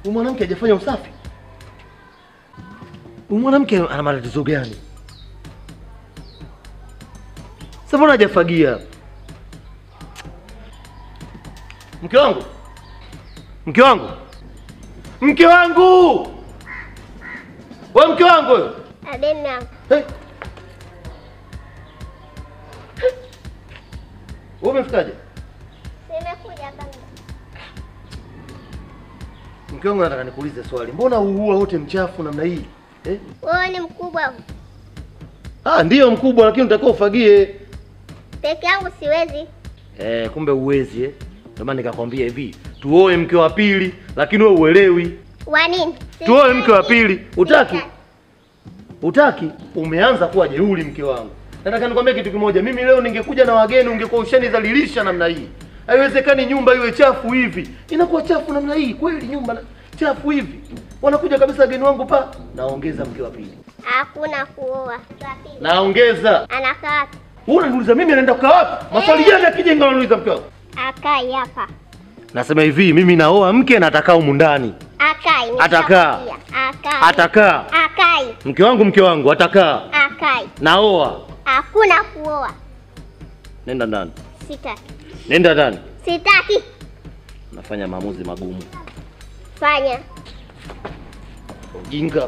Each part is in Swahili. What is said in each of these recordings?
Huyu mwanamke hajafanya usafi. Huyu mwanamke ana matatizo gani? Sasa mbona hajafagia? Mke wangu, mke wangu, mke wangu, wewe mke wangu wewe. Adena, Hey. Wewe umefikaje? nimekuja hapa. Mke wangu nataka nikuulize swali. Mbona uua wote mchafu namna hii? Eh? Wewe ni mkubwa, Ah, ndiyo mkubwa lakini unatakiwa ufagie. peke yangu siwezi. Eh, kumbe uwezi eh. Ndio maana nikakwambia hivi, tuoe mke wa pili lakini wewe uelewi. Wa nini? Tuoe mke wa pili. Utaki? Sitaki. Utaki? Umeanza kuwa jeuri mke wangu. Nataka nikwambie kitu kimoja. Mimi leo ningekuja na wageni ungekuwa ushanidhalilisha namna hii. Haiwezekani nyumba iwe chafu hivi. Inakuwa chafu namna hii kweli nyumba na- chafu hivi. Wanakuja kabisa wageni wangu pa. Naongeza mke wa pili. Hakuna kuoa. Wa pili. Naongeza. Anakaa wapi? Wewe unaniuliza mimi naenda kukaa wapi? Maswali gani akija ingawa unaniuliza mke wangu? Akai hapa. Nasema hivi, mimi naoa mke na atakaa humu ndani. Akai. Atakaa. nishakwambia. Akai. Atakaa. Akai. Mke wangu mke wangu atakaa. Akai. Naoa. Hakuna kuoa. Nenda ndani. Sitaki. Nenda ndani. Sitaki. Nafanya maamuzi magumu. Fanya. Ujinga.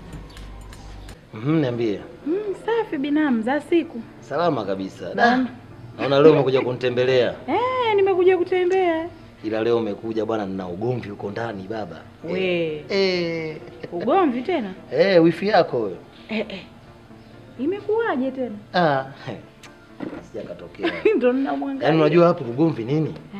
Mhm, niambie. Mm, safi binamu za siku. Salama kabisa. Da. Naona leo umekuja kunitembelea. Eh, nimekuja kutembea. Ila leo umekuja bwana, nina ugomvi huko ndani baba. We, Eh. ugomvi tena? Eh, wifi yako wewe. Eh, eh. Imekuwaje tena? Ah. Sijakatokea. Ndo ninamwangalia. Yaani unajua hapo ugomvi nini? Eh.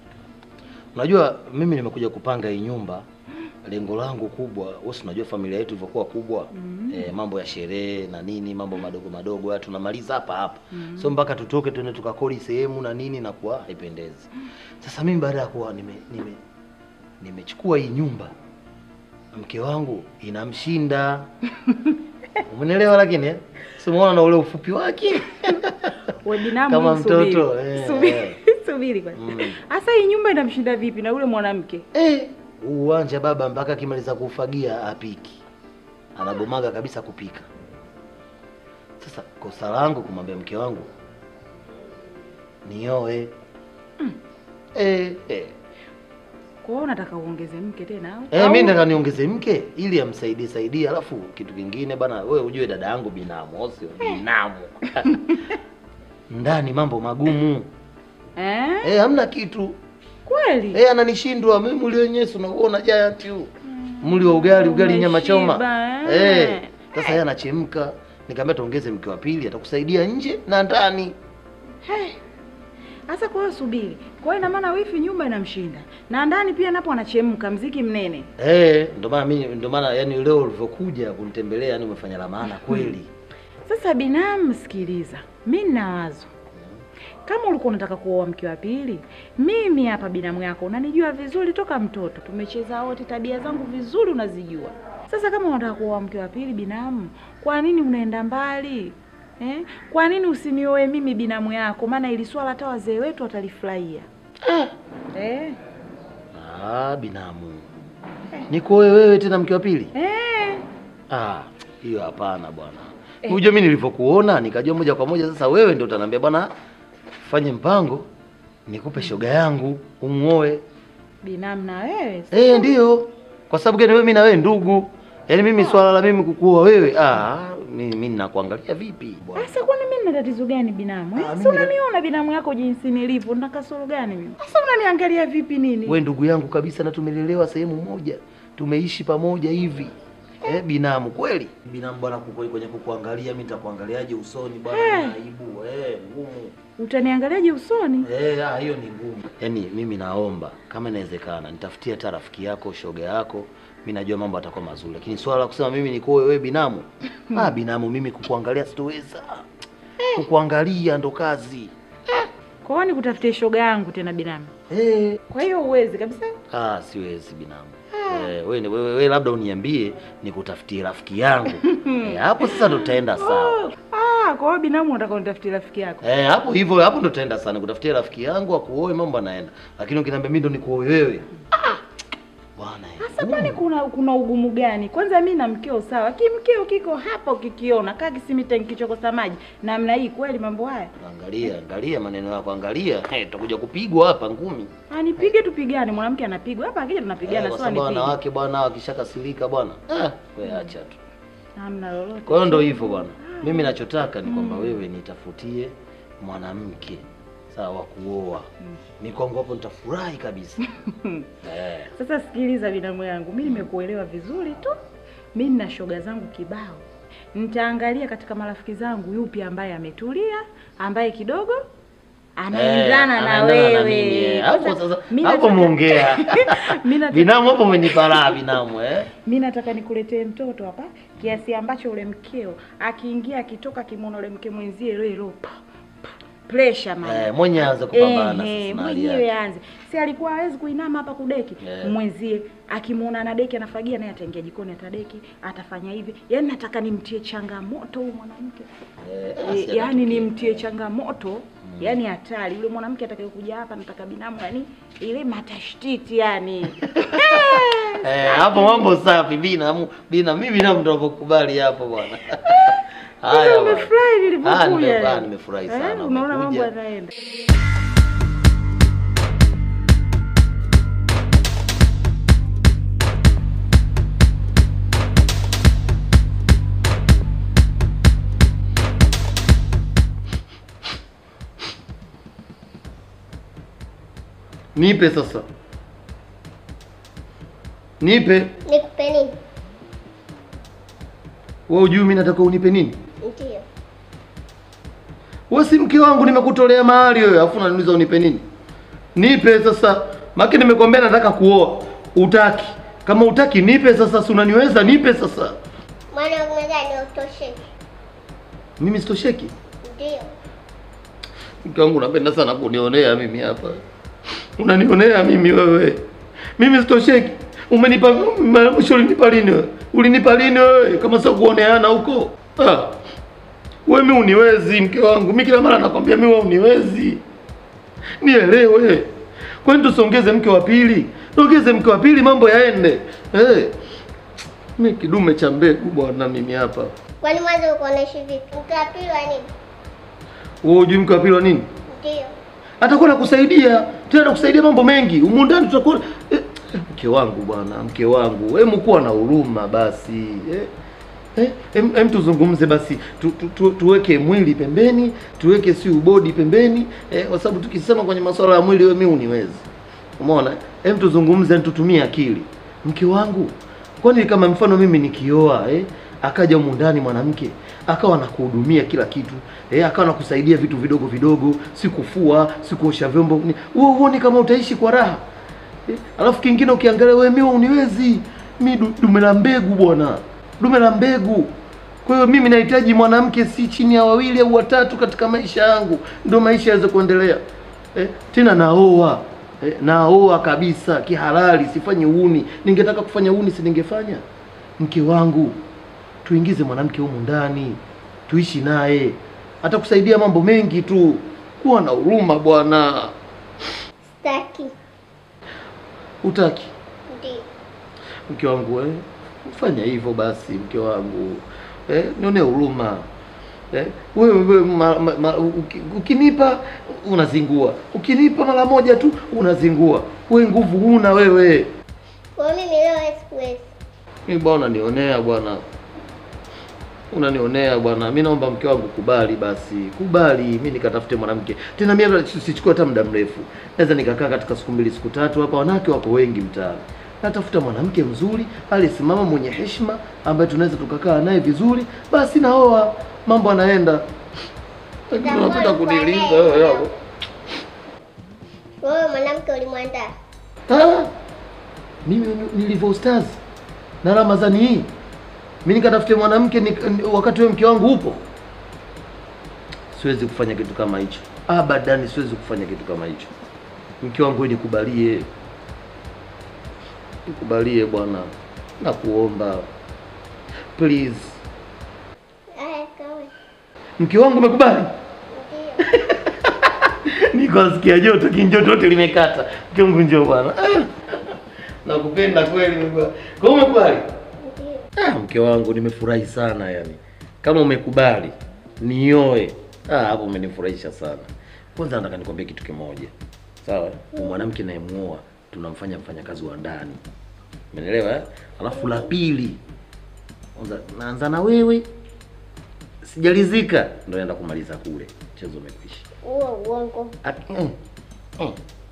Unajua mimi nimekuja kupanga hii nyumba. Lengo langu kubwa, wewe si unajua familia yetu ilivyokuwa kubwa. Mm. Eh, mambo ya sherehe na nini, mambo madogo madogo haya tunamaliza hapa hapa. So mpaka tutoke tuende tukakodi sehemu na nini na kuwa haipendezi. Sasa mimi baada ya kuwa nime nime nimechukua hii nyumba mke wangu inamshinda. Umenielewa lakini eh? Si umeona na ule ufupi wake? We binamu Kama wewe subiri. mtoto, eh, Subiri, eh. subiri kwanza. Mm. Asa hii nyumba inamshinda vipi na ule mwanamke? Eh, uwanja baba mpaka akimaliza kufagia apiki. Anagomaga kabisa kupika. Sasa kosa langu kumwambia mke wangu nioe. Eh, eh. Kwa hiyo unataka uongeze mke tena au? Eh, Au- mimi nataka niongeze mke ili amsaidie saidie, alafu kitu kingine bana, wewe ujue dada yangu binamu, au sio? Binamu. Ndani mambo magumu. Eh? Eh, hamna kitu. Kweli? Eh, ananishindwa mimi mli wenyewe si unaona giant huu. Mli wa ugali, ugali nyama choma. Umeshiba, eh. Eh, sasa yeye anachemka. Nikamwambia tuongeze mke wa pili atakusaidia nje na ndani. Sasa kwa hiyo subiri. Kwa hiyo ina maana wifi nyumba inamshinda. Na ndani pia napo anachemka mziki mnene. Eh, ndio maana mimi ndio maana yani leo ulivyokuja kunitembelea yani umefanya la maana kweli. Sasa binamu, sikiliza, mi nina wazo. Kama ulikuwa unataka kuoa mke wa pili, mimi hapa binamu yako unanijua vizuri toka mtoto, tumecheza wote, tabia zangu vizuri unazijua. Sasa kama unataka kuoa mke wa pili, binamu, kwa nini unaenda mbali eh? Kwa nini usinioe mimi binamu yako? Maana ili swala hata wazee wetu watalifurahia eh. Ah, binamu. Nikoe wewe tena mke wa pili? Eh. Ah, hiyo hapana bwana. Unajua mimi nilivyokuona nikajua moja kwa moja sasa wewe ndio utaniambia bwana fanye mpango nikupe shoga yangu umuoe. Binamu na wewe Eh, ndio. Kwa sababu gani wewe mimi na wewe ndugu? Yaani mimi swala la mimi kukuoa wewe, ah, mimi mimi ninakuangalia vipi bwana? Sasa kwani mimi nina tatizo gani binamu? Eh, Ah, si mimi na- unaniona binamu yako jinsi nilivyo, nina kasoro gani mimi? Sasa unaniangalia vipi nini? We ndugu yangu kabisa na tumelelewa sehemu moja. Tumeishi pamoja hivi. Eh, binamu kweli? Binamu bwana kuko kwenye kukuangalia mimi nitakuangaliaje usoni bwana Eh. ni aibu eh, ngumu. Utaniangaliaje usoni? Eh, ah, hiyo ni ngumu. Yaani mimi naomba kama inawezekana nitafutie hata rafiki yako, shoga yako. Mimi najua mambo atakuwa mazuri, lakini swala la kusema mimi nikuoe wewe binamu. ah, binamu mimi kukuangalia sitoweza. Kukuangalia ndo kazi. Kwa hiyo nikutafutie shoga yangu tena binamu. Eh, Kwa hiyo uwezi kabisa. Ah, siwezi binamu. Eh, wewe wewe wewe labda uniambie nikutafutie rafiki yangu. eh, hapo sasa ndo tutaenda sawa. Ah, kwa hiyo binamu unataka unitafutie rafiki yako. Eh, hapo hivyo hapo ndo tutaenda sana kutafutia rafiki yangu akuoe mambo anaenda. Lakini ukiniambia mimi ndo nikuoe wewe. Ah, Bwana. eh, Sasa kwani kuna kuna ugumu gani? Kwanza mi na mkeo sawa, kimkeo kiko hapa, ukikiona kaa kisimita kichokosa maji namna hii, kweli mambo haya Angalia, angalia maneno yako, angalia. Hey, tutakuja kupigwa hapa ngumi. anipige tupigane, mwanamke anapigwa hapa, akija Eh, tunapigana, kwa sio sababu anipige. wanawake bwana wakishakasirika bwana. Ah, wewe acha tu. Hamna lolote. Kwa hiyo ndo hivyo bwana. Mimi nachotaka ni kwamba wewe nitafutie mwanamke sawa wa kuoa. Ni kwangu hapo nitafurahi kabisa. eh. Sasa sikiliza, binamu yangu, mi nimekuelewa vizuri tu. Mi nina shoga zangu kibao, nitaangalia katika marafiki zangu yupi ambaye ametulia, ambaye kidogo anaendana Eh, na anaendana na wewe. mimi, eh. Hapo Kwanza, sasa mi hapo nataka- muongea. mi nataka- Binamu hapo umenipa raha binamu eh. mi nataka nikuletee mtoto hapa kiasi ambacho ule mkeo akiingia akitoka kimwona ule mke mwenzie lelo pressure mama Eh, mwenye aanze kupambana Eh, eh, sasa na hali mwenyewe yake. aanze. Si alikuwa hawezi kuinama hapa kudeki Eh. mwenzie akimwona ana deki anafagia naye ataingia jikoni atadeki atafanya hivi. Yaani nataka nimtie changamoto huyu mwanamke. Eh, E, asi yaani atatukia. nimtie changamoto yaani hatari yule mwanamke atakayekuja hapa nataka binamu yani ile matashtiti yani Eh, hapo mambo safi binamu. Bina mimi binamu ndo nakukubali hapo bwana. Sasa bwana. umefurahi Ah, nilipokuja. nimefurahi, nimefurahi Eh, sana, Unaona mambo umekuja. yanaenda. Nipe sasa. Nipe. Nikupe nini? Wewe hujui mimi nataka unipe nini? Ndio. Wewe si mke wangu nimekutolea mahali wewe, afu unaniuliza unipe nini? Nipe sasa. Maki nimekwambia nataka kuoa. Utaki. Kama utaki nipe sasa, si unaniweza nipe sasa. Mwana wangu nadhani utosheki. Mimi sitosheki. Ndio. Mke wangu unapenda sana kunionea mimi hapa. Unanionea mimi wewe. Mimi sitosheki. Umenipa mara mwisho ulinipa lini wewe? Ulinipa lini wewe? Kama sio kuoneana huko. Ah. Wewe mimi uniwezi mke wangu. Mimi kila mara nakwambia mimi wewe uniwezi. Nielewe. Kwani tusongeze mke wa pili? Tuongeze mke wa pili mambo yaende. Eh. Mimi kidume cha mbegu bwana mimi hapa. Kwani mwanzo ulikuwa unaishi vipi? Mke wa pili wa nini? Wewe hujui mke wa pili wa nini? Ndio. atakuwa nakusaidia tena nakusaidia mambo mengi humu ndani tutakuwa eh, eh, mke wangu bwana mke wangu hebu kuwa na huruma basi eh, eh, em, em tuzungumze basi tu, tu, tu, tuweke mwili pembeni tuweke si ubodi pembeni eh, kwa sababu tukisema kwenye masuala ya mwili wewe mimi uniwezi umeona em tuzungumze tutumie akili mke wangu kwani kama mfano mimi nikioa eh, akaja humu ndani mwanamke akawa anakuhudumia kila kitu eh, akawa anakusaidia vitu vidogo vidogo, si kufua, si kuosha vyombo, ni- wewe huoni kama utaishi kwa raha eh? Alafu kingine ukiangalia wewe, mimi uniwezi mi du- dume la mbegu bwana, dume la mbegu. Kwa hiyo mimi nahitaji mwanamke si chini ya wawili au watatu katika maisha yangu, ndio maisha yaweze kuendelea eh? Tena naoa eh, naoa kabisa kihalali, sifanyi uni. Ningetaka kufanya uni, si ningefanya? Mke wangu tuingize mwanamke humu ndani, tuishi naye, atakusaidia mambo mengi tu. Kuwa na huruma bwana. Sitaki. Utaki Ndio. mke wangu eh? Fanya hivyo basi, mke wangu eh? Nione huruma eh? Wewe wewe ma, ma, ma, uki- ukinipa unazingua, ukinipa mara moja tu unazingua. We nguvu huna wewe. Kwa hiyo mimi leo sikuwezi. Mimi bwana unanionea bwana, unanionea bwana. Mi naomba mke wangu kubali basi, kubali mi nikatafute mwanamke tena. Mimi hata si- sichukue hata muda mrefu, naweza nikakaa katika siku mbili siku tatu hapa. Wanawake wako wengi mtaani, natafuta mwanamke mzuri aliyesimama, mwenye heshima, ambaye tunaweza tukakaa naye vizuri, basi naoa, mambo anaenda. Lakini Utakuwa unapenda ulikuwa kuniliza naye wewe leo. hapo. Wewe mwanamke ulimwandaa. Ah, mimi ni- nilivyo ustazi na Ramadhani hii mi nikatafute mwanamke ni, ni, wakati wewe mke wangu upo, siwezi kufanya kitu kama hicho abadani, siwezi kufanya kitu kama hicho. Mke wangu wewe nikubalie, nikubalie bwana, nakuomba please. Haya, kawe. Mke wangu umekubali? Ndio. Nikasikia joto, kinjoto lote limekata. Mke wangu njoo bwana. Ah, Nakupenda kweli mke. Kwa umekubali? Ndio. Ah, mke wangu nimefurahi sana yani. Kama umekubali nioe. Ah, hapo umenifurahisha sana. Kwanza nataka nikwambie kitu kimoja. Sawa? Huyu mwanamke nayemuoa tunamfanya mfanyakazi wa ndani. Umeelewa eh? Alafu la pili. Kwanza naanza na wewe. Sijalizika ndio naenda kumaliza kule. Mchezo umekwisha. Huo uongo. Ah, mm, mm.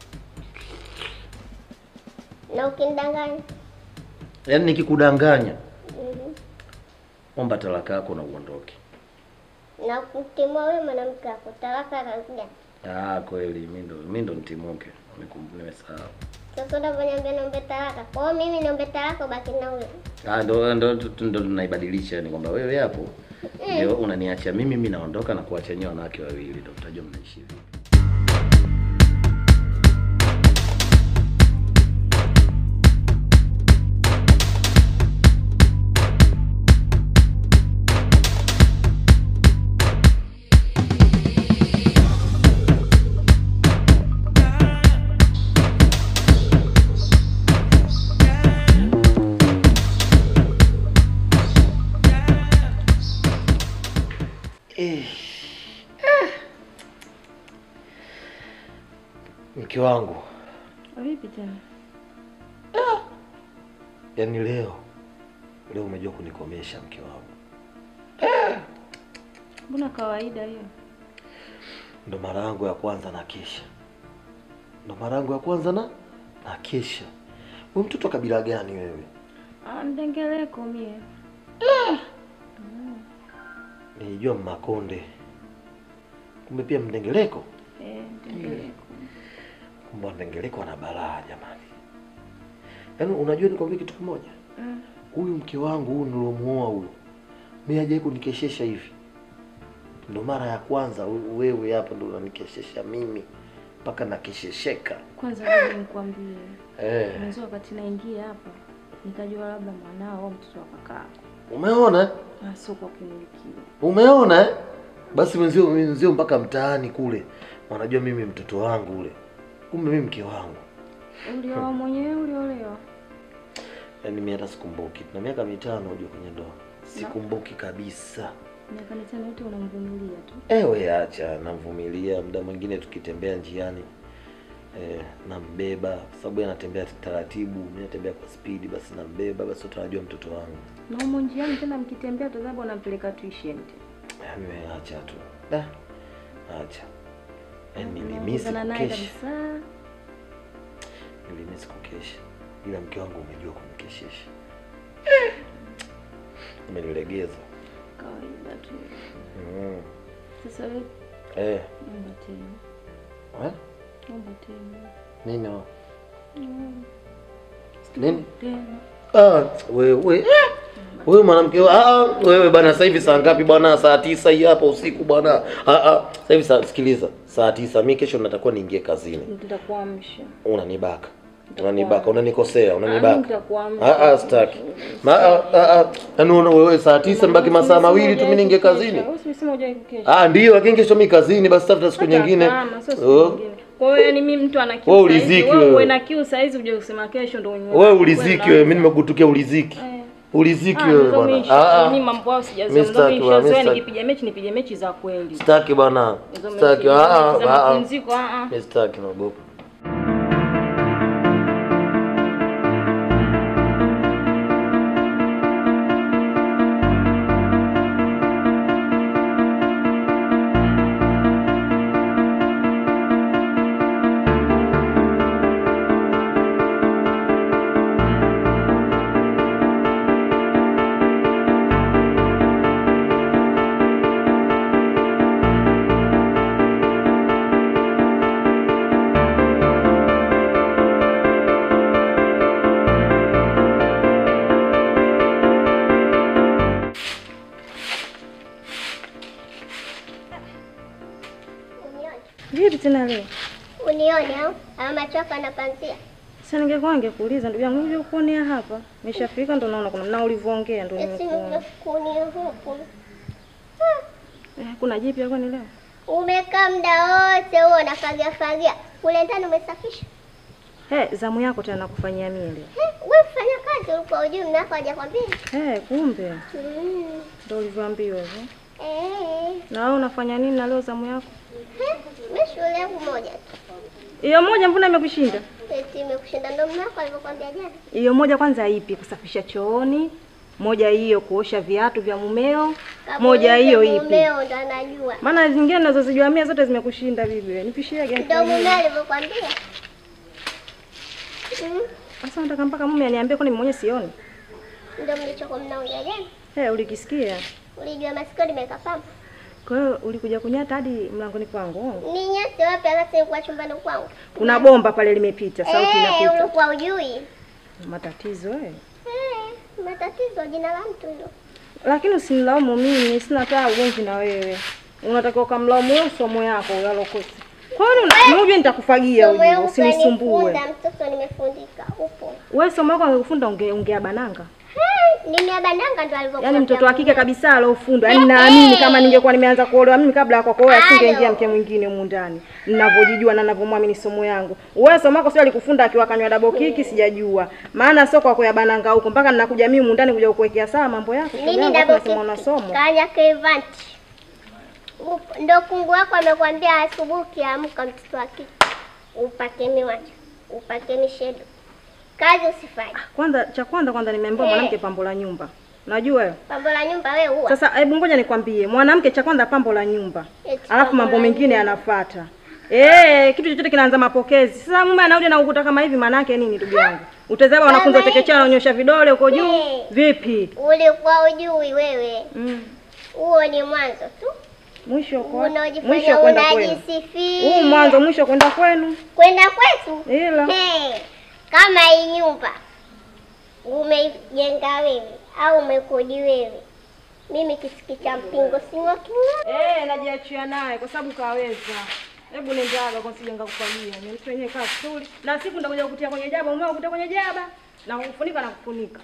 Na ukinidanganya. Yaani nikikudanganya Mhm. omba talaka yako na uondoke. Na kutimua wewe mwanamke wako talaka kazi Ah, kweli mimi ndo mimi ndo nitimuke. Nimekum- Nimesahau. Sasa unavyoniambia niombe talaka. Kwa hiyo mimi niombe talaka ubaki na huyo. Ah, ndo ndo ndo ndo tunaibadilisha yani kwamba wewe hapo ndio unaniacha mimi, mimi naondoka na kuacha nyewe wanawake wawili, ndio mtajua mnaishi vipi. Eh. Mke wangu, Vipi tena? yaani leo leo umejua kunikomesha mke wangu. Mbona kawaida hiyo? Ndo mara yangu ya kwanza na kesha, ndo mara yangu ya kwanza na na kesha. Wewe mtoto wa kabila gani wewe? Ah, ndengeleko mie. Nilijua Mmakonde, kumbe pia Mdengeleko. Eh, ndengeleko. Kumbe Mdengeleko ana balaa jamani. Yaani unajua nikwambia kitu kimoja, Mm. huyu mke wangu huyu nilomuoa huyu, mimi hajawahi kunikeshesha hivi. Ndo mara ya kwanza we- wewe hapa ndo unanikeshesha mimi mpaka nakeshesheka. Kwanza ngoja nikwambie. Eh, Mwanzo wakati naingia hapa nikajua labda mwanao au mtoto wa kakako. umeona eh? Ah, sio kwa kumilikiwa. Umeona eh? Basi wenzio wenzio mpaka mtaani kule wanajua mimi mtoto wangu ule, kumbe mimi mke wangu. Ulioa mwenyewe uliolewa? Yaani mimi hata sikumbuki, na miaka mitano hujua kwenye ndoa, sikumbuki kabisa. Miaka mitano yote unamvumilia tu. Ewe acha, namvumilia. Muda mwingine tukitembea njiani eh, nambeba kwa sababu yeye anatembea taratibu, mimi natembea kwa spidi, basi nambeba, basi utanajua mtoto wangu. Na humo njiani tena mkitembea tazama unampeleka tuition. Yaani wewe acha tu, da, acha. Yaani nilimisi Unakutana naye kukesha, kabisa. nilimisi kukesha, ila mke wangu umejua kunikeshesha, umenilegeza. Kawaida tu. Mm. Sasa wewe Eh, omba tena. eh? Omba tena. Nini? wa- Mm. Nini? Tena. Ah, wewe wewe mwanamke ah, ah, wewe bana, sasa hivi saa ngapi bwana? Saa tisa hii hapa usiku bwana. Ah, ah, sasa hivi saa, sikiliza, saa tisa. Mimi kesho natakuwa niingie kazini. Nitakuamsha. Unanibaka, unanibaka, unanikosea, Ah, mimi unanibaka. nitakuamsha. Ah, ah, sitaki. Ma, ah, ah, ah. Yaani una wewe saa tisa mbaki masaa mawili tu mimi niingie kazini. Wewe umesema hujai kukesha. Ah, ndio, lakini kesho mimi kazini, basi tafuta siku Hata nyingine. kama, sio siku Oh. nyingine. Kwa hiyo yani mimi mtu ana kiu Wewe saa hizi, uliziki wewe wewe. uwe na kiu saa hizi uje kusema kesho ndio unywe. Wewe uliziki wewe, mimi nimekutukia uliziki. Eh. Uliziki Ah, wewe mzo bwana. mimi- Ah, mimi ah. mambo yao Mimi sijazoea. sitaki Mzo mimi bwana, mimi nishazoea sitaki. nikipiga mechi nipige mechi za kweli. Sitaki bwana. Hizo Sitaki. mechi- Ah, ah, mechi za ah, ah. mapumziko, ah, ah. Mimi sitaki naogopa. Unione. Vipi tena leo? Unione au? Ama macho yako anapanzia. Sasa ningekuwa ningekuuliza ndugu yangu uje kuonea hapa. Nimeshafika ndo naona kuna na ulivyoongea ndo Esi nimekuona. kunia huku. Eh, kuna jipya kwani leo? Umekaa muda wote huo unafagia fagia. Kule ndani umesafisha? He, zamu yako tena nakufanyia mie leo. Wewe fanya kazi ulikuwa ujui mume wako hajakwambia? He, kumbe Mm. ndio ulivyoambiwa hivyo. Eh. Na wewe unafanya nini na leo zamu yako? Mimi shule yangu moja tu. Hiyo moja mbona imekushinda? Eti imekushinda ndo mume wako alivyokuambia jana. Hiyo moja kwanza ipi? Kusafisha chooni. Moja hiyo kuosha viatu vya mumeo. Moja Kamuulize hiyo ipi? Mumeo ndo anajua. Maana zingine nazozijua mia zote zimekushinda bibi. Nipishie gani? Ndo mume alivyokuambia. Mm. Sasa nataka mpaka mume aniambie kwani mwenyewe sioni. Ndo mlichokuwa mnaongea jana. He, ulikisikia? Ulijua masikio limeweka pamba. Kwa hiyo ulikuja kunyata hadi mlangoni kwangu. Ni nyasi wapi hata nilikuwa chumbani kwangu. Kuna bomba pale limepita, sauti Eh, inapita. ulikuwa ujui. Matatizo eh. Eh, matatizo jina la mtu ndo. Lakini usinilaumu mimi, sina hata ugomvi na wewe. Unatakiwa ukamlaumu wewe somo yako yalokosa. Kwa hiyo unaniambia nitakufagia Somo wewe, yangu usinisumbue. kanifunda, mtoto nimefundika. Upo. Wewe somo yako angekufunza unge, ungea bananga. Eh, Nimeabandanga ndo alivyokuwa. Yaani mtoto wa kike kabisa alofundwa. Yaani naamini kama ningekuwa nimeanza kuolewa mimi kabla ya kwako wewe asingeingia mke mwingine humu ndani. Ninavyojijua na ninavyomwamini somo yangu. Wewe somo yako sio alikufunda akiwa kanywa double kiki sijajua. Maana sio kwa ya bananga huko mpaka ninakuja mimi humu ndani kuja kukuwekea sawa mambo yako. Shoga Nini yangu, double alafu unasema kick? unasoma. Kanya kevanti. Upo. Ndo kungu wako amekwambia asubuhi ukiamka mtoto wa kike. Upake miwanja. Upake mishedo. Kazi usifanye. Kwanza cha kwanza kwanza nimeambiwa Eh. mwanamke pambo la nyumba. Unajua wewe? Pambo la nyumba wewe huwa. Sasa hebu ngoja nikwambie, mwanamke cha kwanza pambo la nyumba. Eti Alafu pambo mambo la mengine yanafuata. Eh, kitu chochote kinaanza mapokezi. Sasa mume anarudi na ukuta kama hivi maana yake nini ndugu yangu? Utazama wanafunzi wa Kama chekechea wanaonyosha vidole huko juu. Eh. Vipi? Ulikuwa ujui wewe. Mm. Huo ni mwanzo tu. Mwisho kwa mwisho Unaojifanya kwenda kwenu. unajisifia. Huu mwanzo mwisho kwenda kwenu. kwenda kwetu. Ila Hey, kama hii nyumba umeijenga wewe au umekodi wewe, mimi kisiki cha mpingo sing'oki ng'o. eh najiachia naye kwa sababu kaweza. Hebu nendaga kwa sijenga kufagia. Ni mtu wenyewe kaa vizuri. Na siku ndakuja kukutia kwenye jaba, umeo kukutia kwenye jaba na kufunika na kufunika.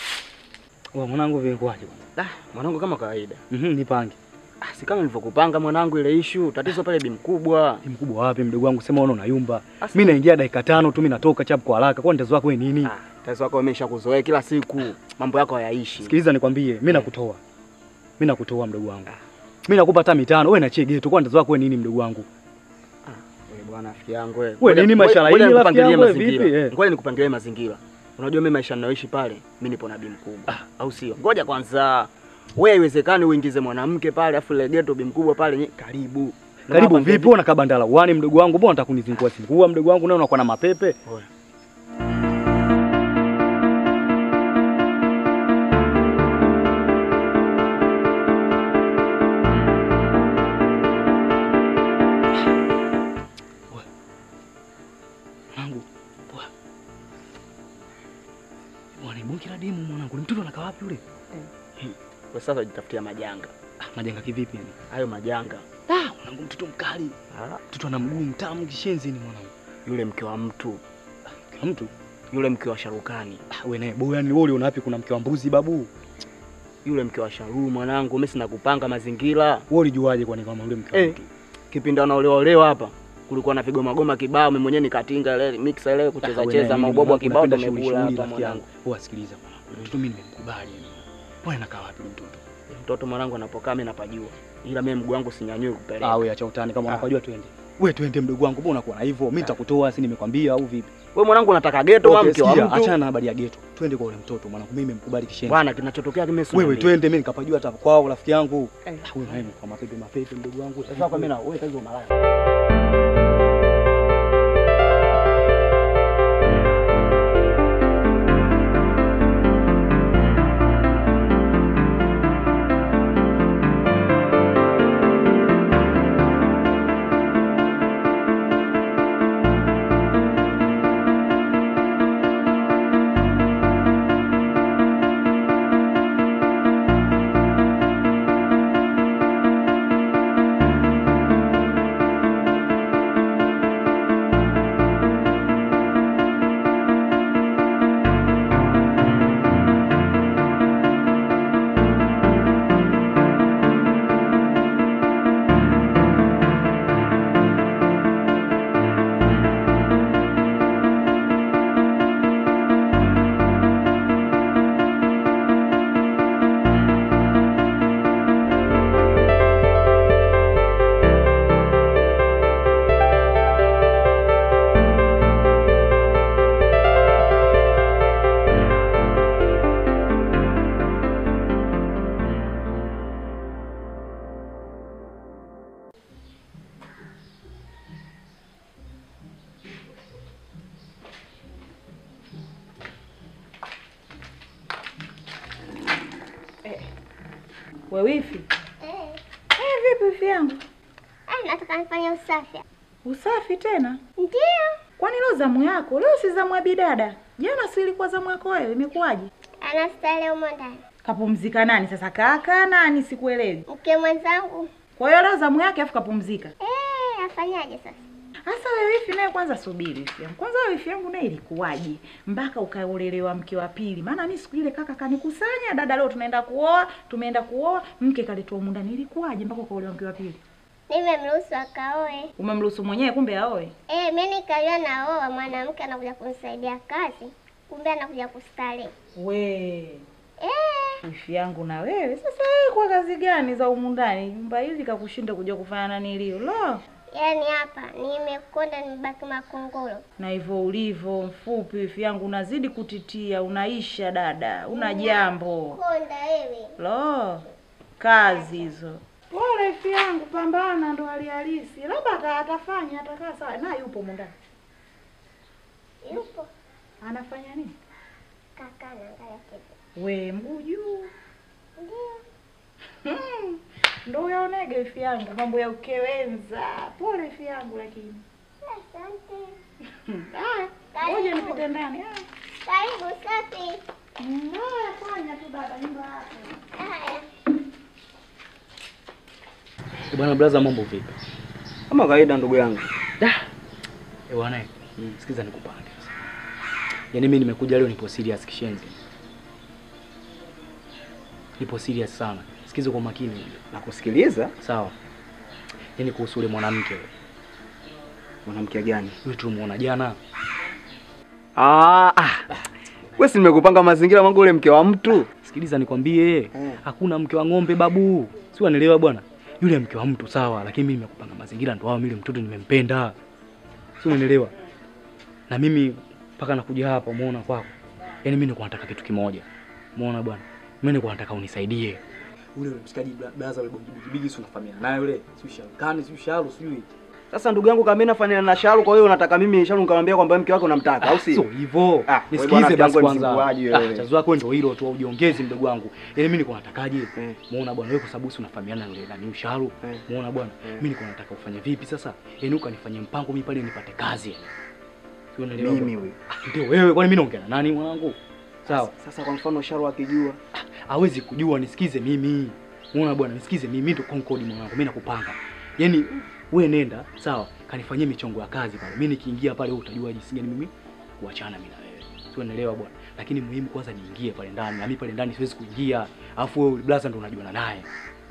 Wa mwanangu vilikuwaje bwana? Ah, mwanangu kama kawaida. Mhm, nipange. Ah, si kama nilivyokupanga mwanangu ile issue, tatizo pale bi mkubwa. Ni mkubwa wapi mdogo wangu sema unaona unayumba. Asa- Mimi naingia dakika tano tu mimi natoka chap kwa haraka. Kwa nitazo wako wewe nini? Ah, tatizo wako umeshakuzoea kila siku. Mambo yako hayaishi. Sikiliza nikwambie, mimi nakutoa. Mimi nakutoa mdogo wangu. Mimi nakupa hata mitano, wewe nachie geto. Kwa nitazo wako wewe nini mdogo wangu? Wewe bwana rafiki yangu wewe. Wewe Ngoja- nini ngoja- mashallah, ngoja hii rafiki nikupangilie yangu wewe mazingira. vipi, eh? Ngoja nikupangilie mazingira. Unajua mimi maisha ninayoishi pale, mimi nipo na bi mkubwa. Au sio? Ngoja kwanza. Wewe haiwezekani uingize mwanamke pale afu ile ghetto bi mkubwa pale nye- karibu. Karibu Napangia vipi? Una kabandala wani mdogo wangu, mbona unataka kunizingua zingua mdogo wangu, nawe unakuwa na mapepe? Oya. Mwanangu, poa. Bwana bonge la demu mwanangu, ni mtoto anakaa wapi yule? Kwa sasa jitafutia majanga. Ah, majanga kivipi yani? Hayo majanga. Ah, mwanangu mtoto mkali. Ah, Mtoto ana mguu mtamu kishenzi ni mwanangu. yule mke wa mtu, Kwa mtu yule mke wa Sharukani, Ah, wewe naye boya ni wewe uliona wapi kuna mke wa mbuzi babu? yule mke wa Sharu mwanangu, mimi sina kupanga mazingira. Wewe ulijuaje kwani kama yule mke wa Eh, mtu? kipindi wanaolewa olewa hapa kulikuwa na vigoma goma kibao, mimi mwenyewe nikatinga ile mixer ile kucheza cheza maubwabwa wa kibao tumekula hapa mwanangu. Wewe sikiliza mwanangu. Yule Mtoto mimi nimemkubali yani. Bwana anakaa wapi yule mtoto? Mtoto mwanangu anapokaa mimi napajua, ila mimi mguu wangu sinyanyui kupeleka. Ah, wewe acha utani kama Ah. unapajua twende. Wewe twende mdogo wangu, mbona unakuwa na hivyo? Mimi nitakutoa si nimekwambia au vipi? Wewe mwanangu unataka ghetto wa Okay, mke wa sikia, mtu. achana na habari ya geto. Twende kwa ule mtoto mwanangu, mimi nimemkubali kishenzi. Bwana, kinachotokea kimesi. Wewe twende, mimi nikapajua hata kwao rafiki yangu. Eh. Ah, Wewe naye kwa mapepe mapepe mdogo wangu. Sasa kwa mimi na wewe kazi malaya. We wifi. Eh, Eh, vipi wifi yangu? eh, nataka nifanye usafi. Usafi tena? Ndio. Kwani leo zamu yako? Leo si zamu ya bidada. Jana si ilikuwa zamu yako wewe, imekuwaje? Anastahili humo ndani. Kapumzika nani sasa? Kaka nani? Sikuelewi. Mke mwenzangu. Kwa hiyo leo zamu yake afu kapumzika. Eh, afanyaje sasa? Sasa wewe wifi naye kwanza subiri wifi yangu. Kwanza wewe wifi yangu naye ilikuwaje? Mpaka ukaolelewa mke wa pili. Maana mimi siku ile kaka kanikusanya, dada leo tunaenda kuoa, tumeenda kuoa, mke kaletwa humu ndani. Ilikuwaje mpaka ukaolewa mke wa pili? Nimemruhusu akaoe. Umemruhusu mwenyewe kumbe aoe? Eh, mimi nikajua naoa mwanamke anakuja kunisaidia kazi. Kumbe anakuja kustarehe. We, Eh, wifi yangu na wewe. Sasa wewe kwa kazi gani za humu ndani? Nyumba hili kakushinda kuja kufanya nani leo? Lo. yaani hapa nimekonda nimebaki makongoro. Na hivyo ulivyo mfupi wifi yangu unazidi kutitia, unaisha dada, una jambo. Konda wewe. Lo, kazi hizo. Pole ifi yangu, pambana, ndo hali halisi. Labda ata- atafanya atakaa sawa. Na yupo mundani, Yupo anafanya nini? kaka anaangalia kitu. We mguu juu. Ndio. Hmm, ndo uyaonege ifi yangu, mambo ya ukewenza. Pole ifi yangu, lakini Asante. Hmm, haya, ngoja nipite ndani. Haya. Karibu safi. Hmm, Haya, fanya tu dada, nyumba yako. Haya. Eh, Bwana blaza, mambo vipi? Kama kawaida ndugu yangu. Da. Eh bwana, sikiza nikupange sasa. Yaani mimi nimekuja leo nipo serious kishenzi. Nipo serious sana. Sikiza kwa makini. Nakusikiliza. Sawa. Yaani kuhusu yule mwanamke yule. Mwanamke gani? Yule tulimuona jana. Ah, ah. Wewe si nimekupanga mazingira mangu ule mke wa mtu. Sikiliza nikwambie, hakuna mke wa ng'ombe babu. Si unanielewa bwana? Yule mke wa mtu sawa, lakini mimi nimekupanga mazingira ndo hao, mimi yule mtoto nimempenda. Si unanielewa? Na mimi mpaka nakuja hapa umeona kwako. Yaani mimi nilikuwa nataka kitu kimoja. Umeona bwana? Mimi nilikuwa nataka unisaidie. Ule ule mshikaji blaza ule bongi bigi si unafahamiana naye yule. Si shalkani, si shalu, sijui. Sasa ndugu yangu kama mimi nafanya na Sharu, kwa hiyo unataka mimi Sharu nikamwambia kwamba mke wake unamtaka au Sio sio? hivyo. Ah, wewe Nisikize bwana, basi mjango kwanza. msinguaji Ah, wewe. chazo lako ndio hilo tu, ujiongeze mdogo wangu. Yaani mimi nilikuwa natakaje? Eh. Muona bwana wewe kwa sababu si unafahamiana na yule nani Usharu. Eh. Muona bwana. Eh. Mimi nilikuwa nataka ufanye vipi sasa? Yaani ukanifanyia mpango mimi pale nipate kazi. Sio unaelewa? Mimi bwana? huyu. Ah, Ndio wewe kwani mimi naongea na nani mwanangu? Sawa. Sasa kwa mfano Sharu akijua Hawezi kujua nisikize mimi. Muona bwana nisikize mimi mimi ndo Concord mwanangu. Mimi nakupanga. Yaani wewe nenda, sawa? Kanifanyie michongo ya kazi pale. Mimi nikiingia pale wewe utajua jinsi gani mimi kuachana mimi na wewe. Sio unaelewa bwana. Lakini muhimu kwanza niingie pale ndani. Na mimi pale ndani siwezi kuingia. Alafu wewe blaza ndo unajuana naye.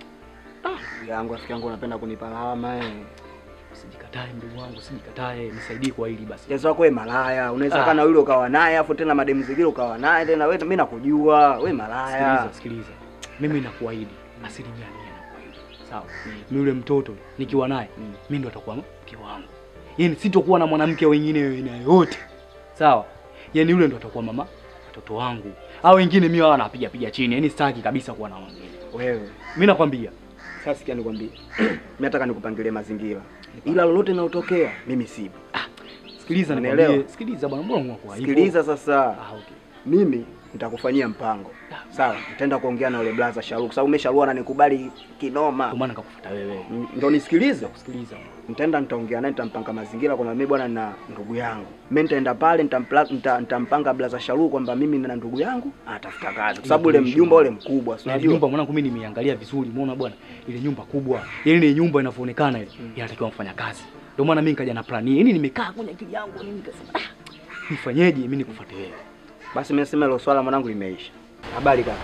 ndugu yangu rafiki yangu unapenda kunipa lawama eh. Usijikatae mdogo wangu, usijikatae. Nisaidie kwa hili basi. Jazo wako wewe malaya, unaweza Ah. kana yule ukawa naye afu tena mademu zingine ukawa naye tena wewe mimi nakujua, wewe malaya. Sikiliza, sikiliza. Mimi nakuahidi asilimia mia nakuahidi. Sawa. Mimi yule mtoto nikiwa naye, Mm. mimi ndo atakuwa mke wangu. Yaani sitokuwa na mwanamke wengine aina yoyote. Sawa? Yaani yule ndo atakuwa mama watoto wangu. Au wengine mimi wao napiga piga chini. Yaani sitaki kabisa kuwa na wengine. Wewe. Mimi nakwambia. Sasa sikia nikwambie. mimi nataka nikupangilie mazingira. Ila lolote linalotokea mimi sipo. Sikiliza Unielewa? nikwambie. Sikiliza bwana, mbona unakuwa hivyo? Sikiliza sasa. Ah, okay. Mimi nitakufanyia mpango. Sawa, nitaenda kuongea na yule blaza Sharu kwa sababu umesharua ananikubali kinoma. Ndio maana nikakufuata wewe. Mm, Ndio nisikilize. Kusikiliza. Nitaenda nitaongea naye nitampanga mazingira kwamba mimi bwana na ndugu yangu. Mimi nitaenda pale nitampla- nita- nitampanga blaza Sharu kwamba mimi na ndugu yangu atafuta kazi. Kwa sababu ule mjumba ule mkubwa, si Na ile unajua? nyumba mwanangu mimi nimeiangalia vizuri, umeona bwana, ile nyumba kubwa, yaani ile nyumba inavyoonekana ile inatakiwa mfanya kazi. Ndio maana mimi nikaja na plan hii. Yaani nimekaa kwenye akili yangu mimi nikasema, ah, nifanyeje mimi nikufuate wewe? Basi mimi nasema hilo swala mwanangu limeisha. Habari kaka?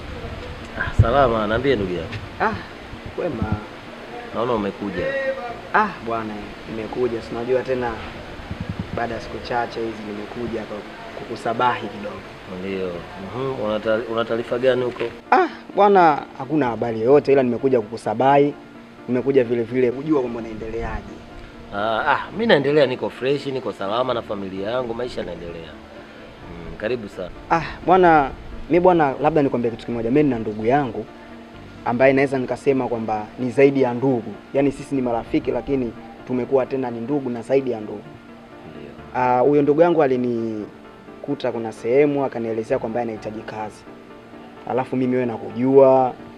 Ah, salama, naambie ndugu yangu. Ah, kwema. Naona umekuja. Ah, bwana, nimekuja. Si unajua tena baada ya siku chache hizi nimekuja kwa kukusabahi kidogo. Ndio. Mhm. Una ta- Una taarifa gani huko? Ah, bwana, hakuna habari yoyote ila nimekuja kukusabahi. Nimekuja vile vile kujua kwamba unaendeleaje. Ah, ah, mimi naendelea, niko fresh, niko salama na familia yangu, maisha yanaendelea. Mm, karibu sana. Ah, bwana, mi bwana, labda nikwambie kitu kimoja. Mimi nina ndugu yangu ambaye naweza nikasema kwamba ni zaidi ya ndugu, yaani sisi ni marafiki, lakini tumekuwa tena ni ndugu na zaidi ya ndugu. Ndio. Ah, huyo ndugu yangu alinikuta kuna sehemu akanielezea kwamba anahitaji kazi, alafu mimi wewe nakujua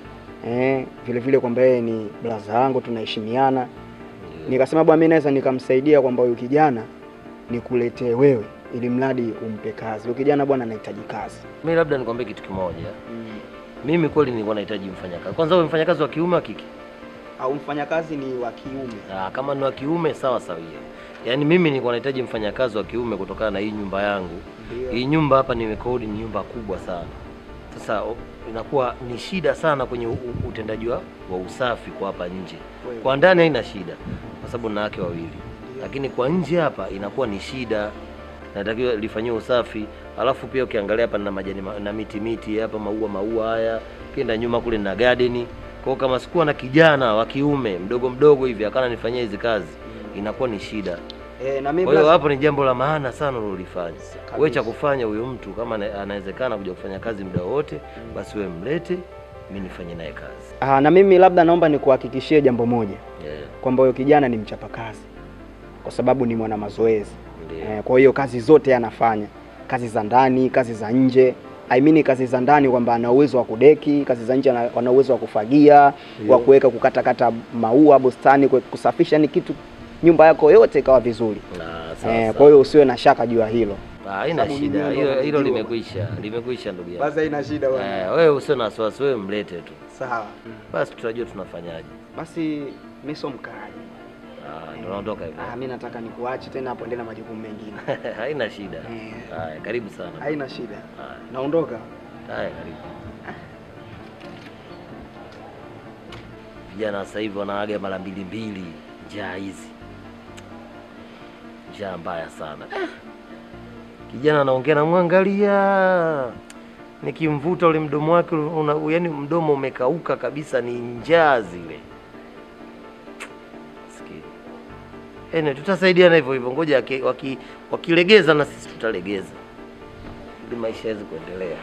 eh, vile vile kwamba yeye ni blaza yangu tunaheshimiana. Nikasema bwana, mimi naweza nikamsaidia kwamba huyu kijana nikuletee wewe, ili mradi umpe kazi. Huyu kijana bwana anahitaji kazi. Mimi labda nikwambie kitu kimoja. Mimi kweli nilikuwa nahitaji mfanyakazi. Kwanza wewe mfanyakazi wa kiume wa kike? Au mfanyakazi ni wa kiume? Ah, kama ni wa kiume sawa sawia. Yaani mimi nilikuwa nahitaji mfanyakazi wa kiume kutokana na hii nyumba yangu. Ndio. Hii nyumba hapa nimekodi ni nyumba kubwa sana. Sasa o- inakuwa ni shida sana kwenye u- u- utendaji wa, wa usafi kwa hapa nje. Kweli. Kwa ndani haina shida kwa sababu na wake wawili, lakini kwa nje hapa inakuwa ni shida, natakiwa lifanyiwe usafi. Alafu pia ukiangalia hapa na majani ma- na miti miti hapa, maua maua haya, ukienda nyuma kule na garden. Kwa hiyo kama sikuwa na kijana wa kiume mdogo mdogo hivi akana nifanyia hizi kazi, inakuwa ni shida. Eh, na mimi Kwa hiyo blaza- hapo ni jambo la maana sana ulilofanya. Kabisa. Wewe cha kufanya huyo mtu kama ana- anawezekana kuja kufanya kazi muda wote, basi wewe mlete, mimi nifanye naye kazi. Ah, na mimi labda naomba nikuhakikishie jambo moja Yeah, kwamba huyo kijana ni mchapakazi kwa sababu ni mwana mazoezi. ndio. Eh, kwa hiyo kazi zote anafanya, kazi za ndani, kazi za nje. I mean kazi za ndani kwamba ana uwezo wa kudeki, kazi za nje ana ana uwezo wa kufagia, wa kuweka kukatakata maua bustani, kwe- kusafisha ni kitu nyumba yako yote ikawa vizuri. Na sawa. Eh, sawa. kwa hiyo usiwe na shaka juu ya hilo. Ah, haina sababu shida. mimi Hilo ndo hilo najua. limekwisha. Limekwisha ndugu yangu. haina shida Eh, wewe usio na wasiwasi, wewe mlete tu. Sawa. Basi tutajua tunafanyaje. Basi mimi sio mkaaji. Ah, ndio naondoka hivyo. Ah, mimi nataka nikuache tena hapo endelea na majukumu mengine. Haina shida. Eh. Haya, karibu sana. Haina shida. Haya, Naondoka. haya, karibu. Vijana sasa hivi wanaaga mara mbili mbili, njaa hizi, njaa mbaya sana. Kijana anaongea namwangalia, nikimvuta ule mdomo wake una, yani mdomo umekauka kabisa, ni njaa zile. Sikia. Ene, tutasaidiana hivyo hivyo, ngoja waki- waki- wakilegeza na sisi tutalegeza, ili maisha yaweze kuendelea.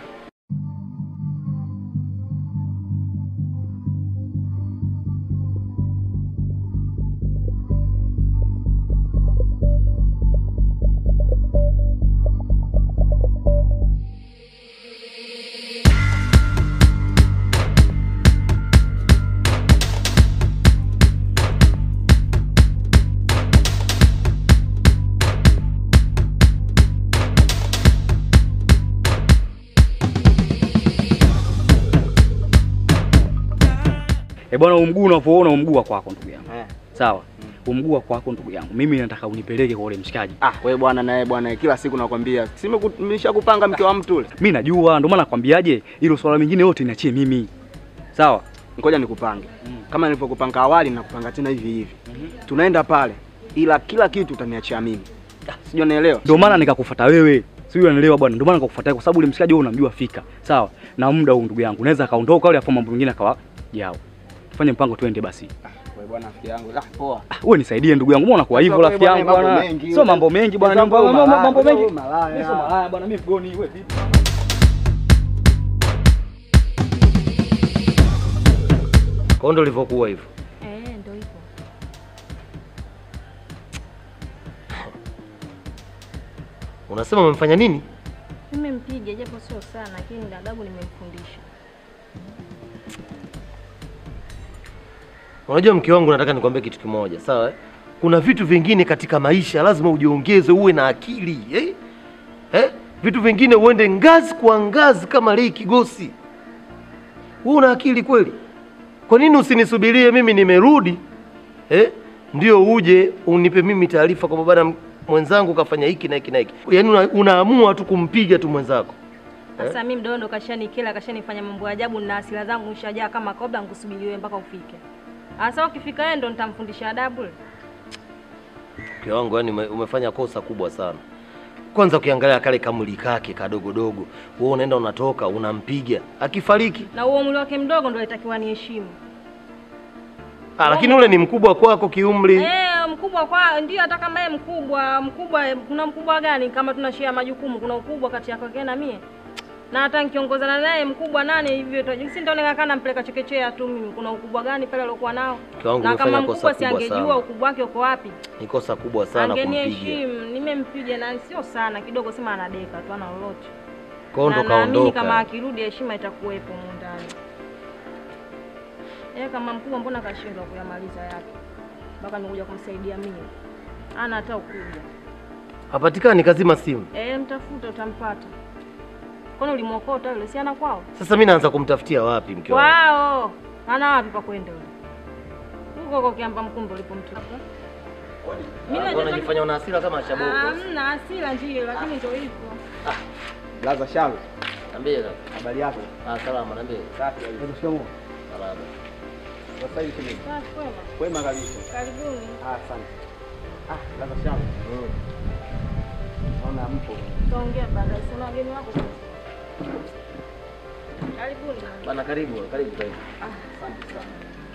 Eh bwana, umguu unavyoona umguu wa kwako ndugu yangu. Eh. Sawa. Umguu wa kwako ndugu yangu. Mimi nataka unipeleke kwa ule mshikaji. Ah, wewe bwana naye bwana kila siku nakwambia. Si nimeshakupanga mke wa mtu ule. Mimi najua, ndio maana nakwambiaje, hilo swala mingine yote niachie mimi. Sawa? Ngoja nikupange. Kama nilivyokupanga awali nakupanga tena hivi hivi. Tunaenda pale ila kila kitu utaniachia mimi. Sijui unaelewa? Ndio maana nikakufuata wewe. Sio unanielewa bwana. Ndio maana nikakufuata kwa sababu ule mshikaji wewe unamjua fika. Sawa? Na muda huu ndugu yangu, unaweza kaondoka ule afa mambo mengine akawa jao. Tufanye mpango twende basi. Wewe bwana rafiki yangu. Ah, poa. Ah, wewe nisaidie ndugu yangu. Mbona unakuwa hivyo Sasa rafiki wewe yangu bwana, bwana? mambo mengi. Sio mambo mengi bwana. Sasa Mambo wewe mambo- malaya, mambo mengi. wewe malaya. Mimi sio malaya bwana, mimi mgoni wewe vipi? Kwa hiyo ndio ilivyokuwa hivyo. Eh, ndio hivyo. Unasema umemfanya nini? Nimempiga japo sio sana, lakini adabu nimemfundisha. Unajua mke wangu, nataka nikwambie kitu kimoja, sawa? eh? Kuna vitu vingine katika maisha lazima ujiongeze, uwe na akili eh? Eh? Vitu vingine uende ngazi kwa ngazi kama Lei Kigosi. Wewe una akili kweli? Kwa nini usinisubirie mimi nimerudi eh? Ndio uje unipe mimi taarifa kwamba bwana mwenzangu kafanya hiki na hiki na hiki. Yaani una, unaamua tu kumpiga tu mwenzako. Sasa mimi mdondo kashanikela, kashanifanya mambo ya ajabu na hasira zangu nishajaa kama kobra, nikusubirie wewe mpaka ufike. Sasa ukifika wewe ndo nitamfundisha adabu. Mke wangu, yani ume, umefanya kosa kubwa sana. Kwanza ukiangalia kale kamuli kake kadogodogo, wewe unaenda unatoka unampiga, akifariki Na huo umri wake mdogo ndo alitakiwa niheshimu. ah, lakini ule ni mkubwa kwako kiumri. Eh, mkubwa kwa ndio, hata kama yeye mkubwa, mkubwa kuna mkubwa gani kama tunashare majukumu? Kuna ukubwa kati yako yake na mie? Na hata nikiongozana naye mkubwa nane hivyo tu. Si ndio nikakaa nampeleka chekechea tu mimi. Kuna ukubwa gani pale aliokuwa nao? Mke wangu, Na umefanya kama kosa mkubwa si kubwa angejua sana. ukubwa wake uko wapi? Ni kosa kubwa sana kumpiga. Angeniheshimu, nimempiga na sio sana kidogo, sema anadeka tu ana lolote. Kwa hiyo Na ndo naamini kama kaondoka. akirudi heshima itakuwepo humu ndani. Yeye kama mkubwa, mbona kashindwa kuyamaliza yake mpaka nimekuja kumsaidia mimi? Ana hata ukuja. Hapatikani, kazima simu. Eh, mtafuta utampata. Kwani ulimwokota yule? Si ana kwao? Sasa mimi naanza kumtafutia wapi mke wangu? Kwao. Ana wapi pa kwenda yule? Huko kwa kiamba mkumbo ulipomtupa. Mimi Mbona najua unajifanya una hasira kama shaboko? hamna hasira ndio, lakini ndio hivyo. Blaza Shalo, Niambie kaka. habari yako? Ah, salama, niambie. Safi kabisa. Shikamoo. Salama. Sasa hivi kidogo. Safi kwema. Kwema kabisa. Karibuni. Ah, asante. Ah, Blaza Shalo. Mm. Naona mpo. Tutaongea baadaye. Sina wageni wako sasa. Karibuni. Bana karibu, karibu karibu. Asante sana.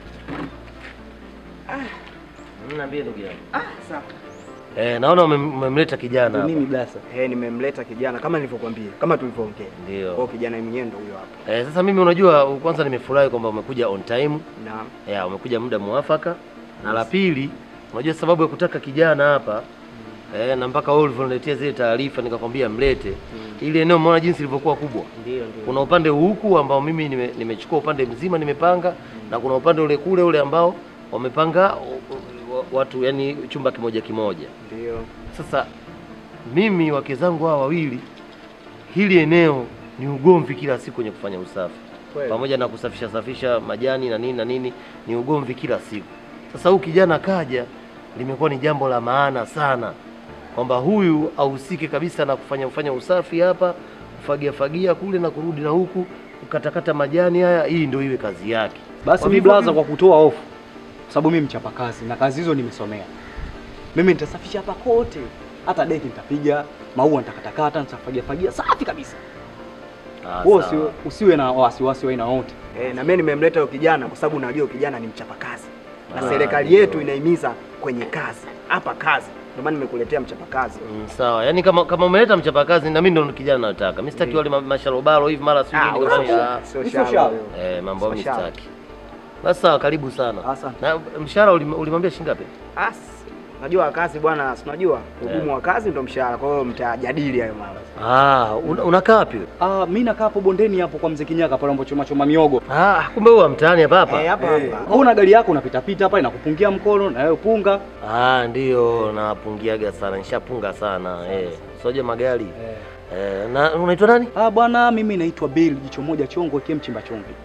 Mm, Niambie ndugu yangu. Ah, sawa. Eh, naona umem- umemleta kijana hapa. Mimi Blaza. Eh, nimemleta kijana kama nilivyokuambia, kama tulivyoongea. Kwa hiyo Ndio. kijana mwenyewe ndo huyo hapa. Eh, sasa mimi unajua kwanza nimefurahi kwamba umekuja on time. Naam. Ya, umekuja muda mwafaka. Na la pili, unajua sababu ya kutaka kijana hapa eh, na mpaka wewe ulivyoniletea zile taarifa nikakwambia mlete. Ili eneo umeona jinsi lilivyokuwa kubwa. Ndio, ndio. Kuna upande huku ambao mimi nime- nimechukua upande mzima nimepanga na kuna upande ule kule ule ambao wamepanga u- u- watu yani chumba kimoja kimoja. Ndio. Sasa mimi wake zangu hawa wawili, hili eneo ni ugomvi kila siku kwenye kufanya usafi, Kweli. pamoja na kusafisha safisha majani na nini na nini, ni ugomvi kila siku. Sasa huyu kijana kaja, limekuwa ni jambo la maana sana kwamba huyu ahusike kabisa na kufanya kufanya usafi hapa, kufagia fagia kule na kurudi na huku kukatakata majani haya, hii ndio iwe kazi yake. Basi Kwa mi hivyo blaza, mimi- kwa kutoa hofu, kwa sababu mimi mchapa kazi na kazi hizo nimesomea. Mimi nitasafisha hapa kote, hata deki nitapiga, maua nitakatakata, nitafagia fagia safi kabisa. Ah, Wewe sawa. usiwe, usiwe na wasiwasi wa aina yote. Eh, na mimi nimemleta huyo kijana kwa sababu najua huyo kijana ni mchapakazi. Na Ah, serikali ndio. yetu inahimiza kwenye kazi. Hapa kazi. Ndio maana nimekuletea mchapakazi. Mm, sawa. Yaani kama kama umeleta mchapakazi na mimi ndo kijana nataka. Mimi sitaki Ndio. wale ma- masharobaro hivi mara sijui Ah, nini huyo kafanya. sio- Ah, sio Sio shamba shamba. huyo. Eh, mambo Sio mimi shamba. sitaki. Basi sawa, karibu sana. Asante. Na mshahara ulim- ulimwambia shilingi ngapi? As, unajua kazi bwana, si unajua ugumu Eh. wa kazi ndo mshahara. Kwa hiyo mtajadili hayo mambo. Ah, una- unakaa wapi wewe? Ah, mimi nakaa hapo bondeni hapo kwa mzee Kinyaka pale ambapo choma choma miogo. Ah, kumbe wewe wa mtaani hapa hapa. Eh, hapa Eh, hapa. wewe una gari yako unapita pita hapa inakupungia mkono na wewe punga. Ah, ndio napungiaga sana. Nishapunga sana. Eh. Soje magari. Eh, na unaitwa nani? Ah, bwana mimi naitwa Bill jicho moja chongo kie mchimba chumvi.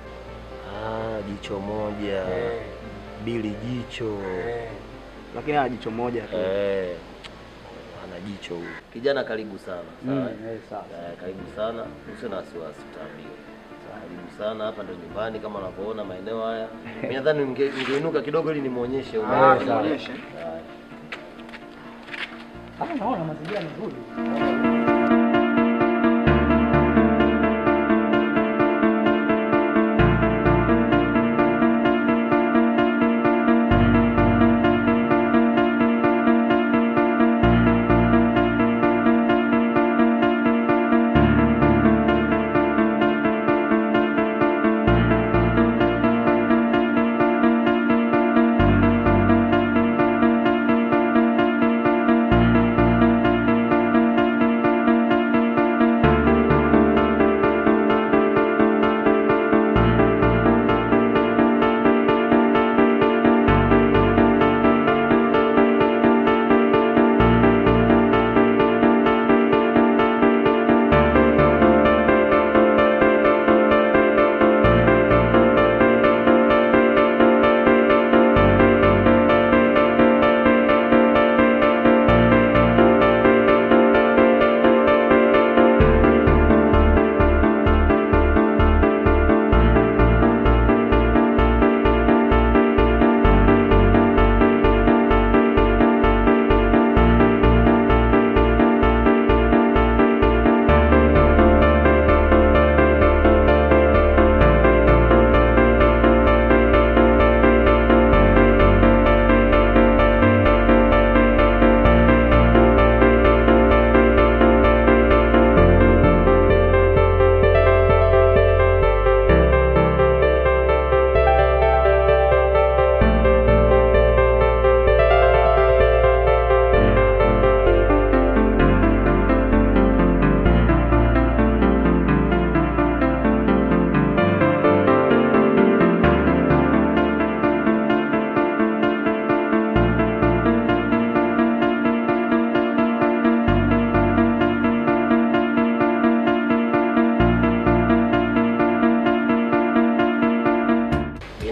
Ah, jicho moja. Bili jicho. Lakini ana jicho moja tu. Eh. Ana jicho huyu. Kijana karibu sana. Sawa. eh, sawa. Eh, karibu sana, usio na wasiwasi, utaambiwa. Karibu sana, hapa ndo nyumbani kama unavyoona maeneo haya. Mimi nadhani ninge- ningeinuka kidogo ili nimuonyeshe huyu. Ah, Eh, muonyeshe. haya. Ah, naona mazingira mazuri.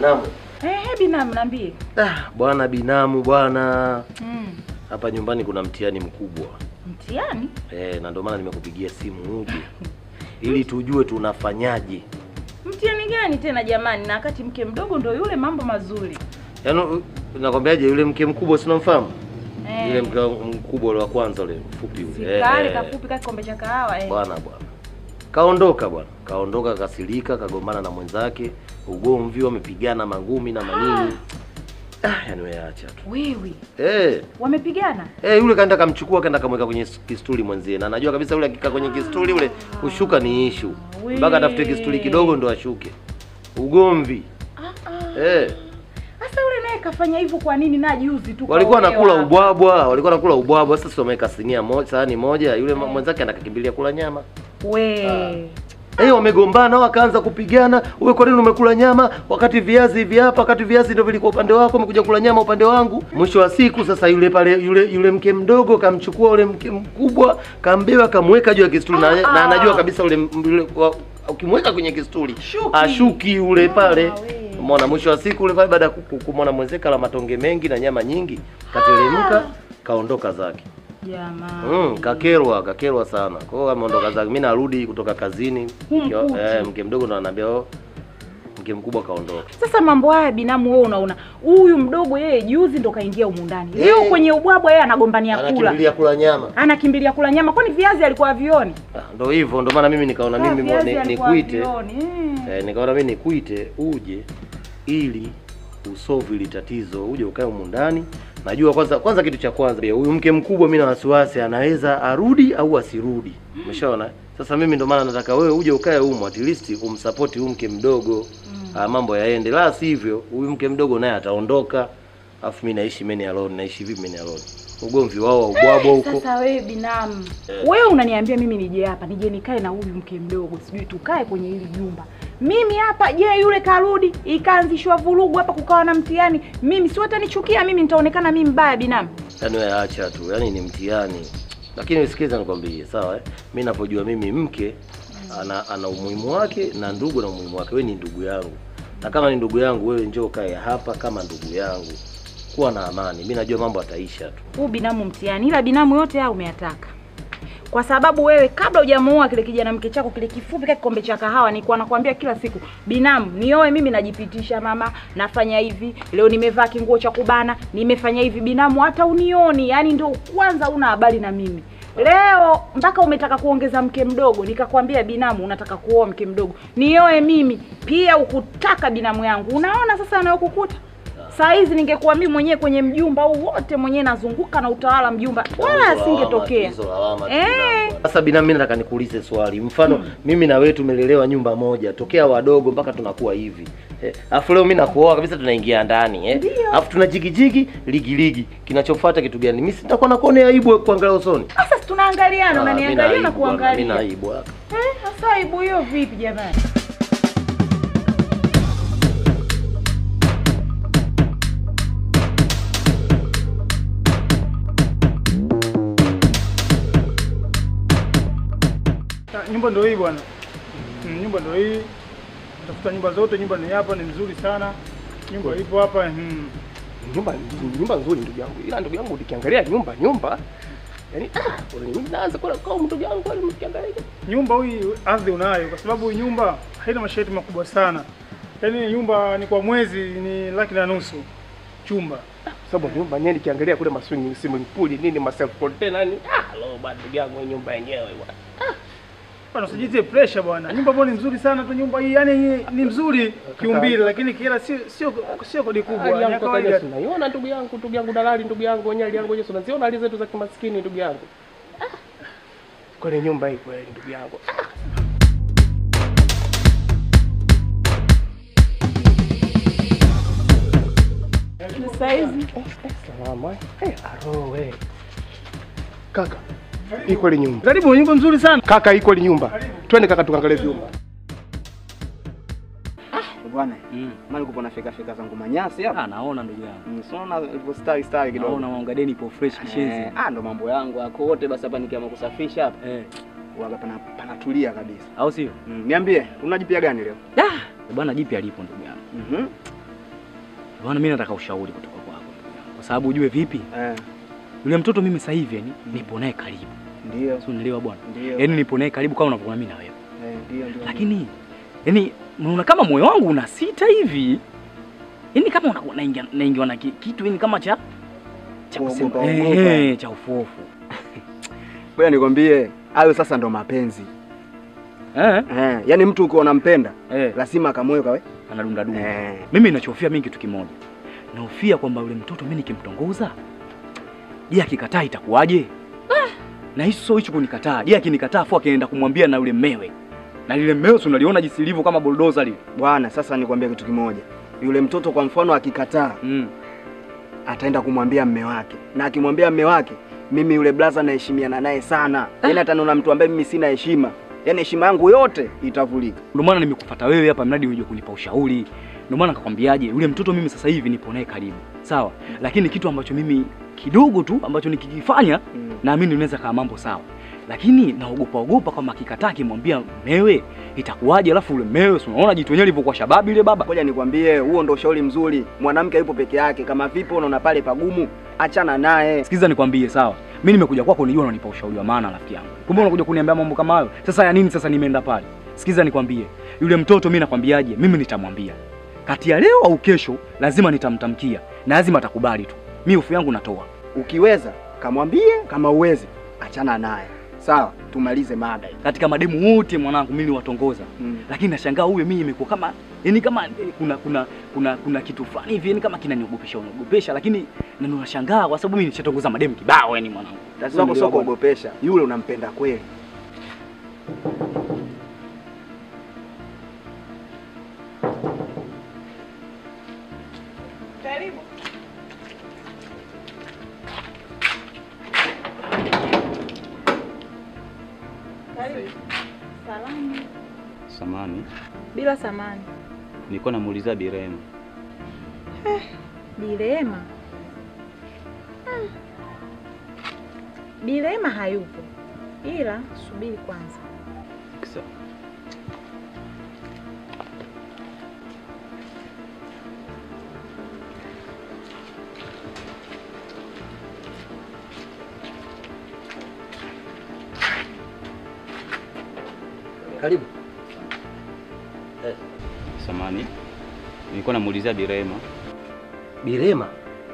binamu. Eh, binamu niambie. Ah, bwana binamu bwana. Mm. Hapa nyumbani kuna mtihani mkubwa. Mtihani? Eh, na ndio maana nimekupigia simu uje. Ili tujue tunafanyaje. Mtihani gani tena jamani? Na wakati mke mdogo ndo yule mambo mazuri. Yaani u- nakwambiaje yule mke mkubwa si unamfahamu? Eh. Yule mke mkubwa ule wa kwanza ule mfupi yule. Sikali Eh, eh. kafupi kama kikombe cha kahawa eh. Bwana bwana. Kaondoka bwana. Kaondoka kasirika, kagombana na mwenzake, ugomvi wamepigana mangumi na manini. Ah, yani wewe acha tu. Wewe, Eh. wamepigana? Eh, yule kaenda kamchukua kaenda kamweka kwenye kistuli mwenzie, na anajua kabisa yule akikaa kwenye kistuli ule kushuka ni ishu, mpaka atafute kistuli kidogo ndo ashuke. Ugomvi Ah ah. eh, Sasa yule naye kafanya hivyo kwa nini na juzi tu? walikuwa kaolewa. nakula ubwabwa, walikuwa nakula ubwabwa. Sasa wameweka sinia moja, sahani moja, yule Eh. mwenzake anakakimbilia kula nyama. We. Eh, wamegombana wakaanza kupigana. Wewe kwa nini umekula nyama wakati viazi hivi hapa, wakati viazi ndio vilikuwa upande wako, umekuja kula nyama upande wangu. Mwisho wa siku sasa yule pale yule yule mke mdogo kamchukua yule mke mkubwa, kambeba kamweka juu ya kistuli na, na anajua kabisa yule yule wa- ukimweka kwenye kistuli Shuki. ashuki yule pale. we. Umeona mwisho wa siku yule pale baada ya ku- ku- kumwona mwenzeka la matonge mengi na nyama nyingi, kateremka kaondoka zake. Jamani. Mm, kakerwa kakerwa sana. Kwa hiyo ameondoka zake. Mimi narudi kutoka kazini. Humkuti. Mke- Eh, mke mdogo ndo ananiambia oh, mke mkubwa kaondoka. Sasa mambo haya binamu, wewe unaona huyu mdogo yeye juzi ndo kaingia humu ndani, leo Eh. kwenye ubwabwa yeye anagombania kula, Anakimbilia kula nyama. anakimbilia kula nyama. Kwani viazi alikuwa avioni? Ah, Ndo hivyo ndo maana mimi nikaona Ah, mimi viazi ni- alikuwa nikuite. havioni, eh. Eh, nikaona mimi nikuite uje ili usolve hili tatizo, uje ukae humu ndani. Najua kwanza kwanza kitu cha kwanza huyu mke mkubwa mimi na wasiwasi anaweza arudi au asirudi. Umeshaona? Sasa mimi ndo maana nataka wewe uje ukae humu at least umsupport huyu mke mdogo. Ah, mambo yaende. La sivyo huyu mke mdogo naye ataondoka. Alafu mimi naishi meni alone, naishi vipi meni alone? Ugomvi wao wa ubwabwa huko. Sasa wewe binamu, wewe unaniambia mimi nije hapa nije nikae na huyu mke mdogo, sijui tukae kwenye hili jumba mimi hapa. Je, yule karudi ikaanzishwa vurugu hapa, kukawa na mtihani, mimi si watanichukia mimi, nitaonekana mimi mbaya binamu. Yaani wewe acha tu, yaani ni mtihani. Lakini usikiza nikwambie, sawa eh? Mimi ninapojua mimi mke ana ana umuhimu wake na ndugu na umuhimu wake. Wewe ni ndugu yangu. Na kama ni ndugu yangu, wewe njoo kae hapa kama ndugu yangu. Kuwa na amani. Mimi najua mambo ataisha tu. Huu binamu mtihani, ila binamu yote haya umeyataka kwa sababu wewe kabla hujamuoa kile kijana mke chako kile kifupi kile kikombe cha kahawa, nilikuwa nakwambia kila siku, binamu, nioe mimi, najipitisha mama, nafanya hivi, leo nimevaa kinguo cha kubana, nimefanya hivi, binamu, hata unioni, yani ndio kwanza una habari na mimi. Leo mpaka umetaka kuongeza mke mdogo, nikakwambia binamu, unataka kuoa mke mdogo, nioe mimi pia, ukutaka binamu yangu. Unaona sasa anayokukuta saa hizi ningekuwa mimi mwenyewe kwenye mjumba huu wote mwenyewe nazunguka na utawala mjumba, wala asingetokea. Hizo lawama tu Eh. binadamu. Sasa binamu, mimi nataka nikuulize swali. Mfano mimi na wewe tumelelewa nyumba moja tokea wadogo mpaka tunakuwa hivi. Eh, Alafu leo mimi nakuoa kabisa tunaingia ndani eh. Ndio. Alafu tuna jigijigi ligi ligi. Kinachofuata kitu gani? Mimi sitakuwa nakuonea aibu kuangalia usoni. Sasa si tunaangaliana, Ah, mimi unaniangalia na aibu bwana, mimi kuangalia. aibu hapa. Eh, sasa aibu hiyo vipi jamani? Ah, Nyumba ndio hii bwana. Mm, nyumba ndio hii. Tafuta nyumba zote, nyumba ni hapa, ni nzuri sana. Nyumba ipo hapa. Mm. nyumba nyumba nzuri ndugu yangu, ila ndugu yangu nikiangalia nyumba nyumba yani ah, mimi naanza kula kwa ndugu yangu kwani mkiangalia Nyumba hii ardhi unayo kwa sababu hii nyumba haina masharti makubwa sana. Yaani nyumba ni kwa mwezi ni laki na nusu chumba. sababu nyumba yenyewe nikiangalia kule maswing swimming pool nini ma self container ni ah lo bado ndugu yangu hii nyumba yenyewe bwana Bwana usijitie pressure bwana. Nyumba bwana ni nzuri sana tu nyumba hii. Yaani ni mzuri kiumbile lakini kila sio sio sio kodi kubwa. hali Ni ya yangu kawaida. kaka unaiona ndugu yangu ndugu yangu dalali ndugu yangu wenyewe hali yangu yenyewe unaziona hali zetu za kimaskini ndugu yangu ah kwenye nyumba hii kweli ndugu yangu ah Sasa hizi salama eh aro we kaka hii kweli nyumba Karibu nyumba nzuri sana. kaka hii kweli nyumba twende kaka tukaangalie vyumba Bwana, mali kupo na fika fika zangu manyasi hapa. Ah, naona ndugu yangu. Mm, so naona ilivyo style style kidogo. Naona maungadeni ipo fresh kishenzi. Eh, ah, ndo mambo yangu yako wote basi hapa nikiamua kusafisha hapa. Eh, Waga pana panatulia kabisa. au sio? Mm, niambie, una jipya gani leo? Da, bwana jipya lipo ndugu yangu. Mhm. Bwana, mimi nataka ushauri kutoka kwako, kwa sababu ujue vipi, Eh, yule mtoto mimi sasa hivi yani nipo naye karibu, ndio. si unielewa bwana? Ndio. Yaani nipo naye karibu kama unavyoona mimi na wewe, Eh, ndio ndio. lakini yani unaona kama moyo wangu una sita hivi, yani kama unakuwa naingia naingiwa na ki- kitu yani kama cha cha kusema Kuogopa, eh, ogopa. eh, cha ufofu Ngoja nikwambie, hayo sasa ndo mapenzi. eh, Eh, yaani mtu ukiwa unampenda eh, lazima kamoyo kawe. anadunda dunda. Eh. Mimi ninachofia mimi kitu kimoja, nahofia kwamba yule mtoto mimi nikimtongoza, je, akikataa itakuwaje? Na hicho sio hicho kunikataa. Je, akinikataa afu akienda kumwambia na yule mmewe, na lile mmewe si unaliona jinsi lilivyo kama bulldozer lile. Bwana, sasa nikwambie kitu kimoja. Yule mtoto kwa mfano akikataa, Mm. ataenda kumwambia mme wake, na akimwambia mme wake, mimi yule blaza naheshimiana naye sana, yaani ataniona mtu ambaye mimi sina heshima, yaani heshima yangu yote itavulika. Ndio maana nimekufuata wewe hapa mradi uje kunipa ushauri. Ndio maana nikakwambiaje, yule mtoto mimi sasa hivi nipo naye karibu, sawa, lakini kitu ambacho mimi kidogo tu ambacho nikikifanya Mm. naamini unaweza kaa mambo sawa, lakini naogopa ogopa kama akikataa akimwambia mewe itakuwaje? Alafu yule mewe, si unaona jitu wenyewe lilivyokuwa shababi ile baba. Ngoja nikwambie, huo ndo ushauri mzuri. Mwanamke yupo peke yake, kama vipi unaona pale pagumu, achana naye. Sikiza nikwambie, sawa, mimi nimekuja kwako, nijua unanipa ushauri wa maana, rafiki yangu. Kumbe unakuja kuniambia mambo kama hayo. Sasa ya nini? Sasa nimeenda pale. Sikiza nikwambie, yule mtoto mimi nakwambiaje, mimi nitamwambia kati ya leo au kesho, lazima nitamtamkia na lazima atakubali tu. Mimi hofu yangu natoa. Ukiweza kamwambie, kama uwezi achana naye. Sawa, tumalize mada hii. Katika mademu wote mwanangu, mimi niwatongoza Mm. lakini nashangaa huyo mimi imekuwa kama yani kama eh, kuna kuna kuna kuna kitu fulani hivi yani kama kinaniogopesha uniogopesha, lakini na nashangaa kwa sababu mimi nishatongoza mademu kibao yani mwanangu. Tatizo lako sio kuogopesha, yule unampenda kweli. Karibu. Karibu. Salamu. Samani, Bila samani. nilikuwa namuulizia Birema. Bilema. Hmm. Bilema hayupo, ila subiri kwanza. Sawa. Karibu. Eh, Samani, nilikuwa namuulizia Birema. Bilema.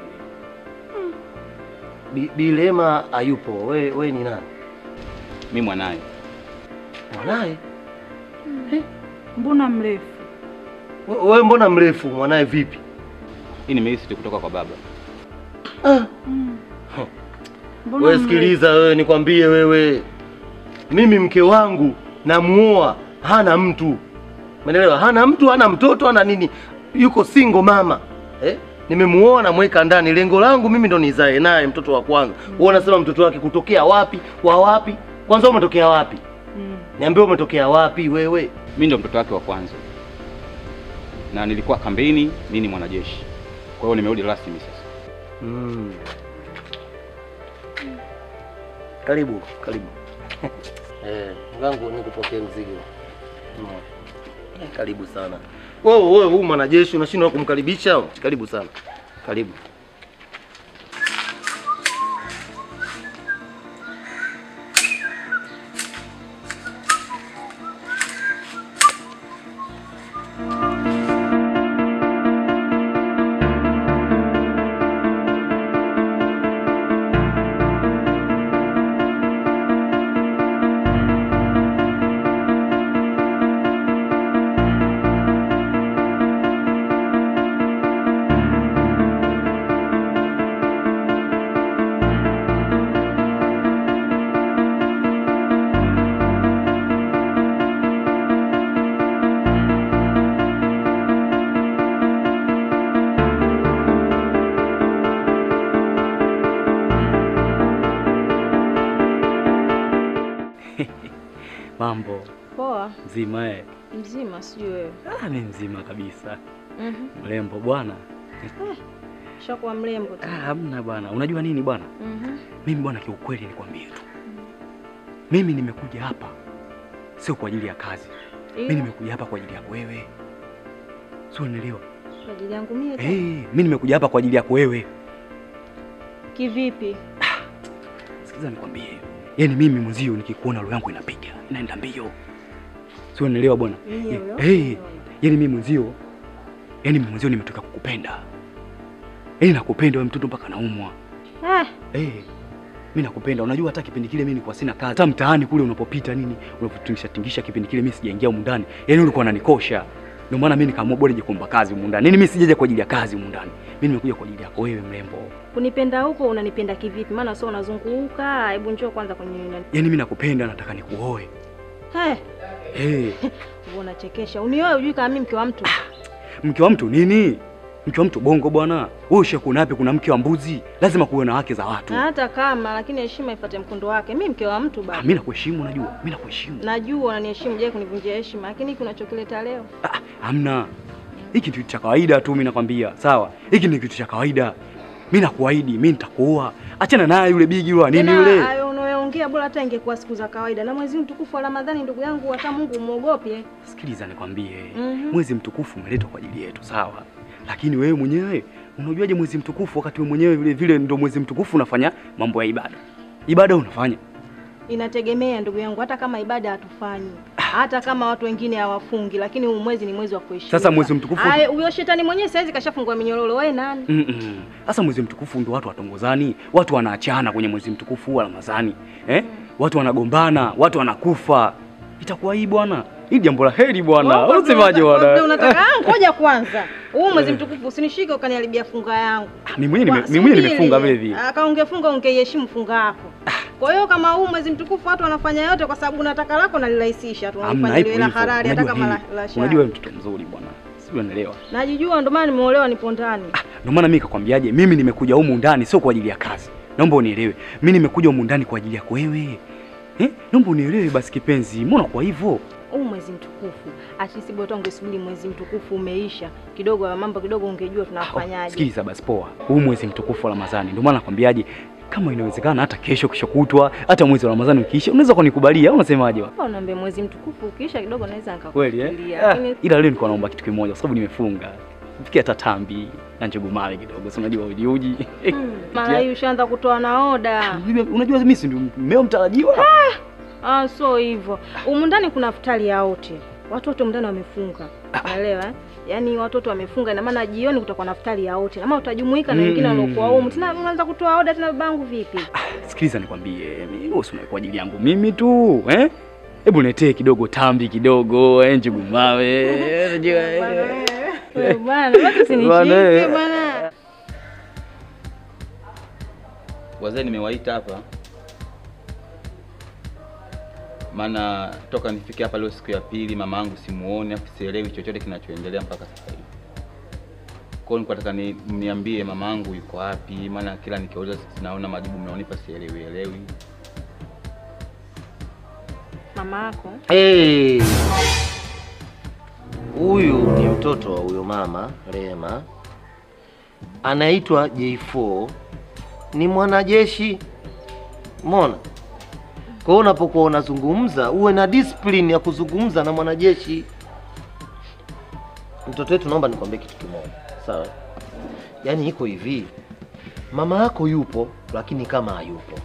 Bi, Bilema hayupo. We, we ni nani? Mi mwanaye. Mwanaye? Mbona mrefu? We, we mbona mrefu? Mwanaye vipi? Hii nimeisi kutoka kwa baba. Ah, Mbona we mrefu? sikiliza wewe, nikwambie wewe, mimi mke wangu namuoa, hana mtu, umeelewa? Hana mtu, hana mtoto, hana nini, yuko single mama eh? Nimemuoa namweka ndani, lengo langu mimi ndo nizae naye mtoto wa kwanza. Wewe unasema mtoto wake kutokea wapi? Wa wapi? Kwanza wewe umetokea wapi? Mm. Niambie umetokea wapi wewe? Mi ndo mtoto wake wa kwanza, na nilikuwa kambini, mi ni mwanajeshi, kwa hiyo nimerudi rasmi sasa. Mm. Karibu, karibu. Eh, mgangu nikupokee mzigo. Mm. Eh, Karibu sana. Wewe wewe huyu mwanajeshi unashindwa kumkaribisha? Karibu sana. Karibu. Mambo Poa, mzima eh? mzima sijui wewe. Ah, mi mzima kabisa. Mhm. Mrembo bwana. Shakuwa mrembo tu. Ah, hamna bwana. Unajua nini bwana? Mhm. Mimi bwana, kiukweli nikwambie tu, mimi nimekuja hapa sio kwa ajili ya kazi. Mimi Ila nimekuja hapa kwa ajili yako wewe, sio unielewa? Kwa ajili yangu mie tu. Eh, mimi nimekuja hapa kwa ajili yako wewe. Kivipi? Sikiza nikwambie. Yaani mimi mwenzio nikikuona roho yangu inapiga, inaenda mbio. Sio unielewa bwana? Mie huyo? Eh, yaani mimi mwenzio yaani mimi mwenzio nimetoka kukupenda. Yaani nakupenda wewe mtoto mpaka naumwa. Ah, Eh, mimi nakupenda. Unajua hata kipindi kile mimi nilikuwa sina kazi. Hata mtaani kule unapopita nini, unapotingisha tingisha kipindi kile mimi sijaingia humu ndani. Yaani ulikuwa unanikosha. Ndio maana mimi nikaamua bora nije kuomba kazi humu ndani. Yaani mimi sijaja kwa ajili ya kazi humu ndani. Mimi nimekuja kwa ajili yako wewe mrembo. kunipenda huko unanipenda kivipi? Maana sio unazunguka. Hebu njoo kwanza kwenye nani. Yaani mimi nakupenda, nataka nikuoe. Eh, Eh, wewe unachekesha. Unioe ujui kama mimi mke wa mtu. mke wa mtu nini? Mke wa mtu bongo bwana. Wewe ushakuona wapi kuna mke wa mbuzi? Lazima kuwe na haki za watu. Hata kama lakini heshima ifuate mkondo wake. Mimi mke wa mtu Ah, baba. mimi nakuheshimu unajua. Mimi nakuheshimu. Najua unaniheshimu, je, kunivunjia heshima. Lakini hiki unachokileta leo. Ah, hamna. Hiki kitu cha kawaida tu mimi nakwambia. Sawa? Hiki ni kitu cha kawaida. Mimi nakuahidi, mimi nitakuoa. Achana naye yule bigi yule wa nini Tena, yule? Hayo unayoongea bora hata ingekuwa siku za kawaida. Na mwezi mtukufu wa Ramadhani ndugu yangu hata Mungu muogope. Sikiliza nikwambie. Mhm. Mwezi mtukufu umeletwa kwa ajili yetu, sawa? Lakini wewe mwenyewe unajuaje mwezi mtukufu wakati wewe mwenyewe vile vile ndio mwezi mtukufu unafanya mambo ya ibada? Ibada unafanya. Inategemea ndugu yangu, hata kama ibada hatufanyi, hata kama watu wengine hawafungi, lakini huu mwezi ni mwezi wa kuheshimiwa. Sasa mwezi mtukufu- Aya, huyo shetani mwenyewe saizi kashafungua minyororo. Wewe nani? Mm-mm. Sasa mwezi mtukufu ndio watu watongozani, watu wanaachana kwenye mwezi mtukufu wa Ramadhani. Eh? Watu wanagombana, watu wanakufa. Itakuwa hii bwana. Hii jambo la heri bwana. Wewe Unasemaje unataka- bwana? wewe Unataka ah, ngoja kwanza. Huu mwezi mtukufu usinishike ukaniharibia funga yangu. Mimi mwenyewe nime- Kwa- mimi mwenyewe subiri. nimefunga vile vile. Aka ungefunga ungeiheshimu funga yako. Kwa hiyo kama huu mwezi mtukufu watu wanafanya yote kwa sababu unataka lako nalirahisisha tu. Hamna Unafanya ipo liwe la hivyo. halali hata Unajua kama la, hili. la shari. Unajua wewe mtoto mzuri bwana. Sio unaelewa. Najijua ndio maana nimeolewa nipo ndani. Ndio maana mimi nikakwambiaje, mimi nimekuja humu ndani sio kwa ajili ya kazi. Naomba unielewe. Mimi nimekuja humu ndani kwa ajili yako wewe. Eh? Naomba unielewe basi kipenzi. Mbona kwa hivyo? huu mwezi mtukufu at least bora ungesubiri mwezi mtukufu umeisha kidogo, ya mambo kidogo ungejua tunafanyaje. Sikiliza basi poa. Huu mwezi mtukufu wa Ramadhani. Ndio maana nakwambiaje kama inawezekana hata kesho kesho kutwa hata mwezi wa Ramadhani ukiisha unaweza kunikubalia au unasemaje? wa? Hapa unaambia mwezi mtukufu ukiisha kidogo naweza Kweli eh? nikakufikiria. Ah, Lakini ila leo nilikuwa naomba kitu kimoja kwa sababu nimefunga. Fikia hata tambi na njugu mawe kidogo. Si unajua uji uji. mara hii ushaanza kutoa na oda. Unajua mimi si ndio mmeo mtarajiwa? Ah, so hivyo. Humu ndani kuna futari ya wote. Watoto ndani wamefunga. Unaelewa? eh? Yaani watoto wamefunga ina maana jioni kutakuwa na futari ya wote. Kama utajumuika na wengine Mm. waliokuwa humu. Tena unaanza kutoa oda tena babangu vipi? Sikiliza nikwambie, mimi wewe si kwa ajili yangu mimi tu, eh? Hebu netee kidogo tambi kidogo, eh, njugu mawe. Unajua eh. Wewe bwana, basi usinishike Bwana, eh. bwana. Wazee nimewaita hapa maana toka nifike hapa leo siku ya pili, mama yangu simuone, afu sielewi chochote kinachoendelea mpaka sasa hivi. Kwa hiyo nilikuwa nataka ni, mniambie mama yangu yuko wapi, maana kila nikiuliza naona majibu mnaonipa sielewi elewi. Mama yako Eh, huyu ni mtoto wa huyo mama Rema, anaitwa J4, ni mwanajeshi. Umeona? Kwa hiyo unapokuwa unazungumza uwe na discipline ya kuzungumza na mwanajeshi. Mtoto wetu, naomba nikwambie kitu kimoja, sawa? Yaani iko hivi, mama yako yupo, lakini kama hayupo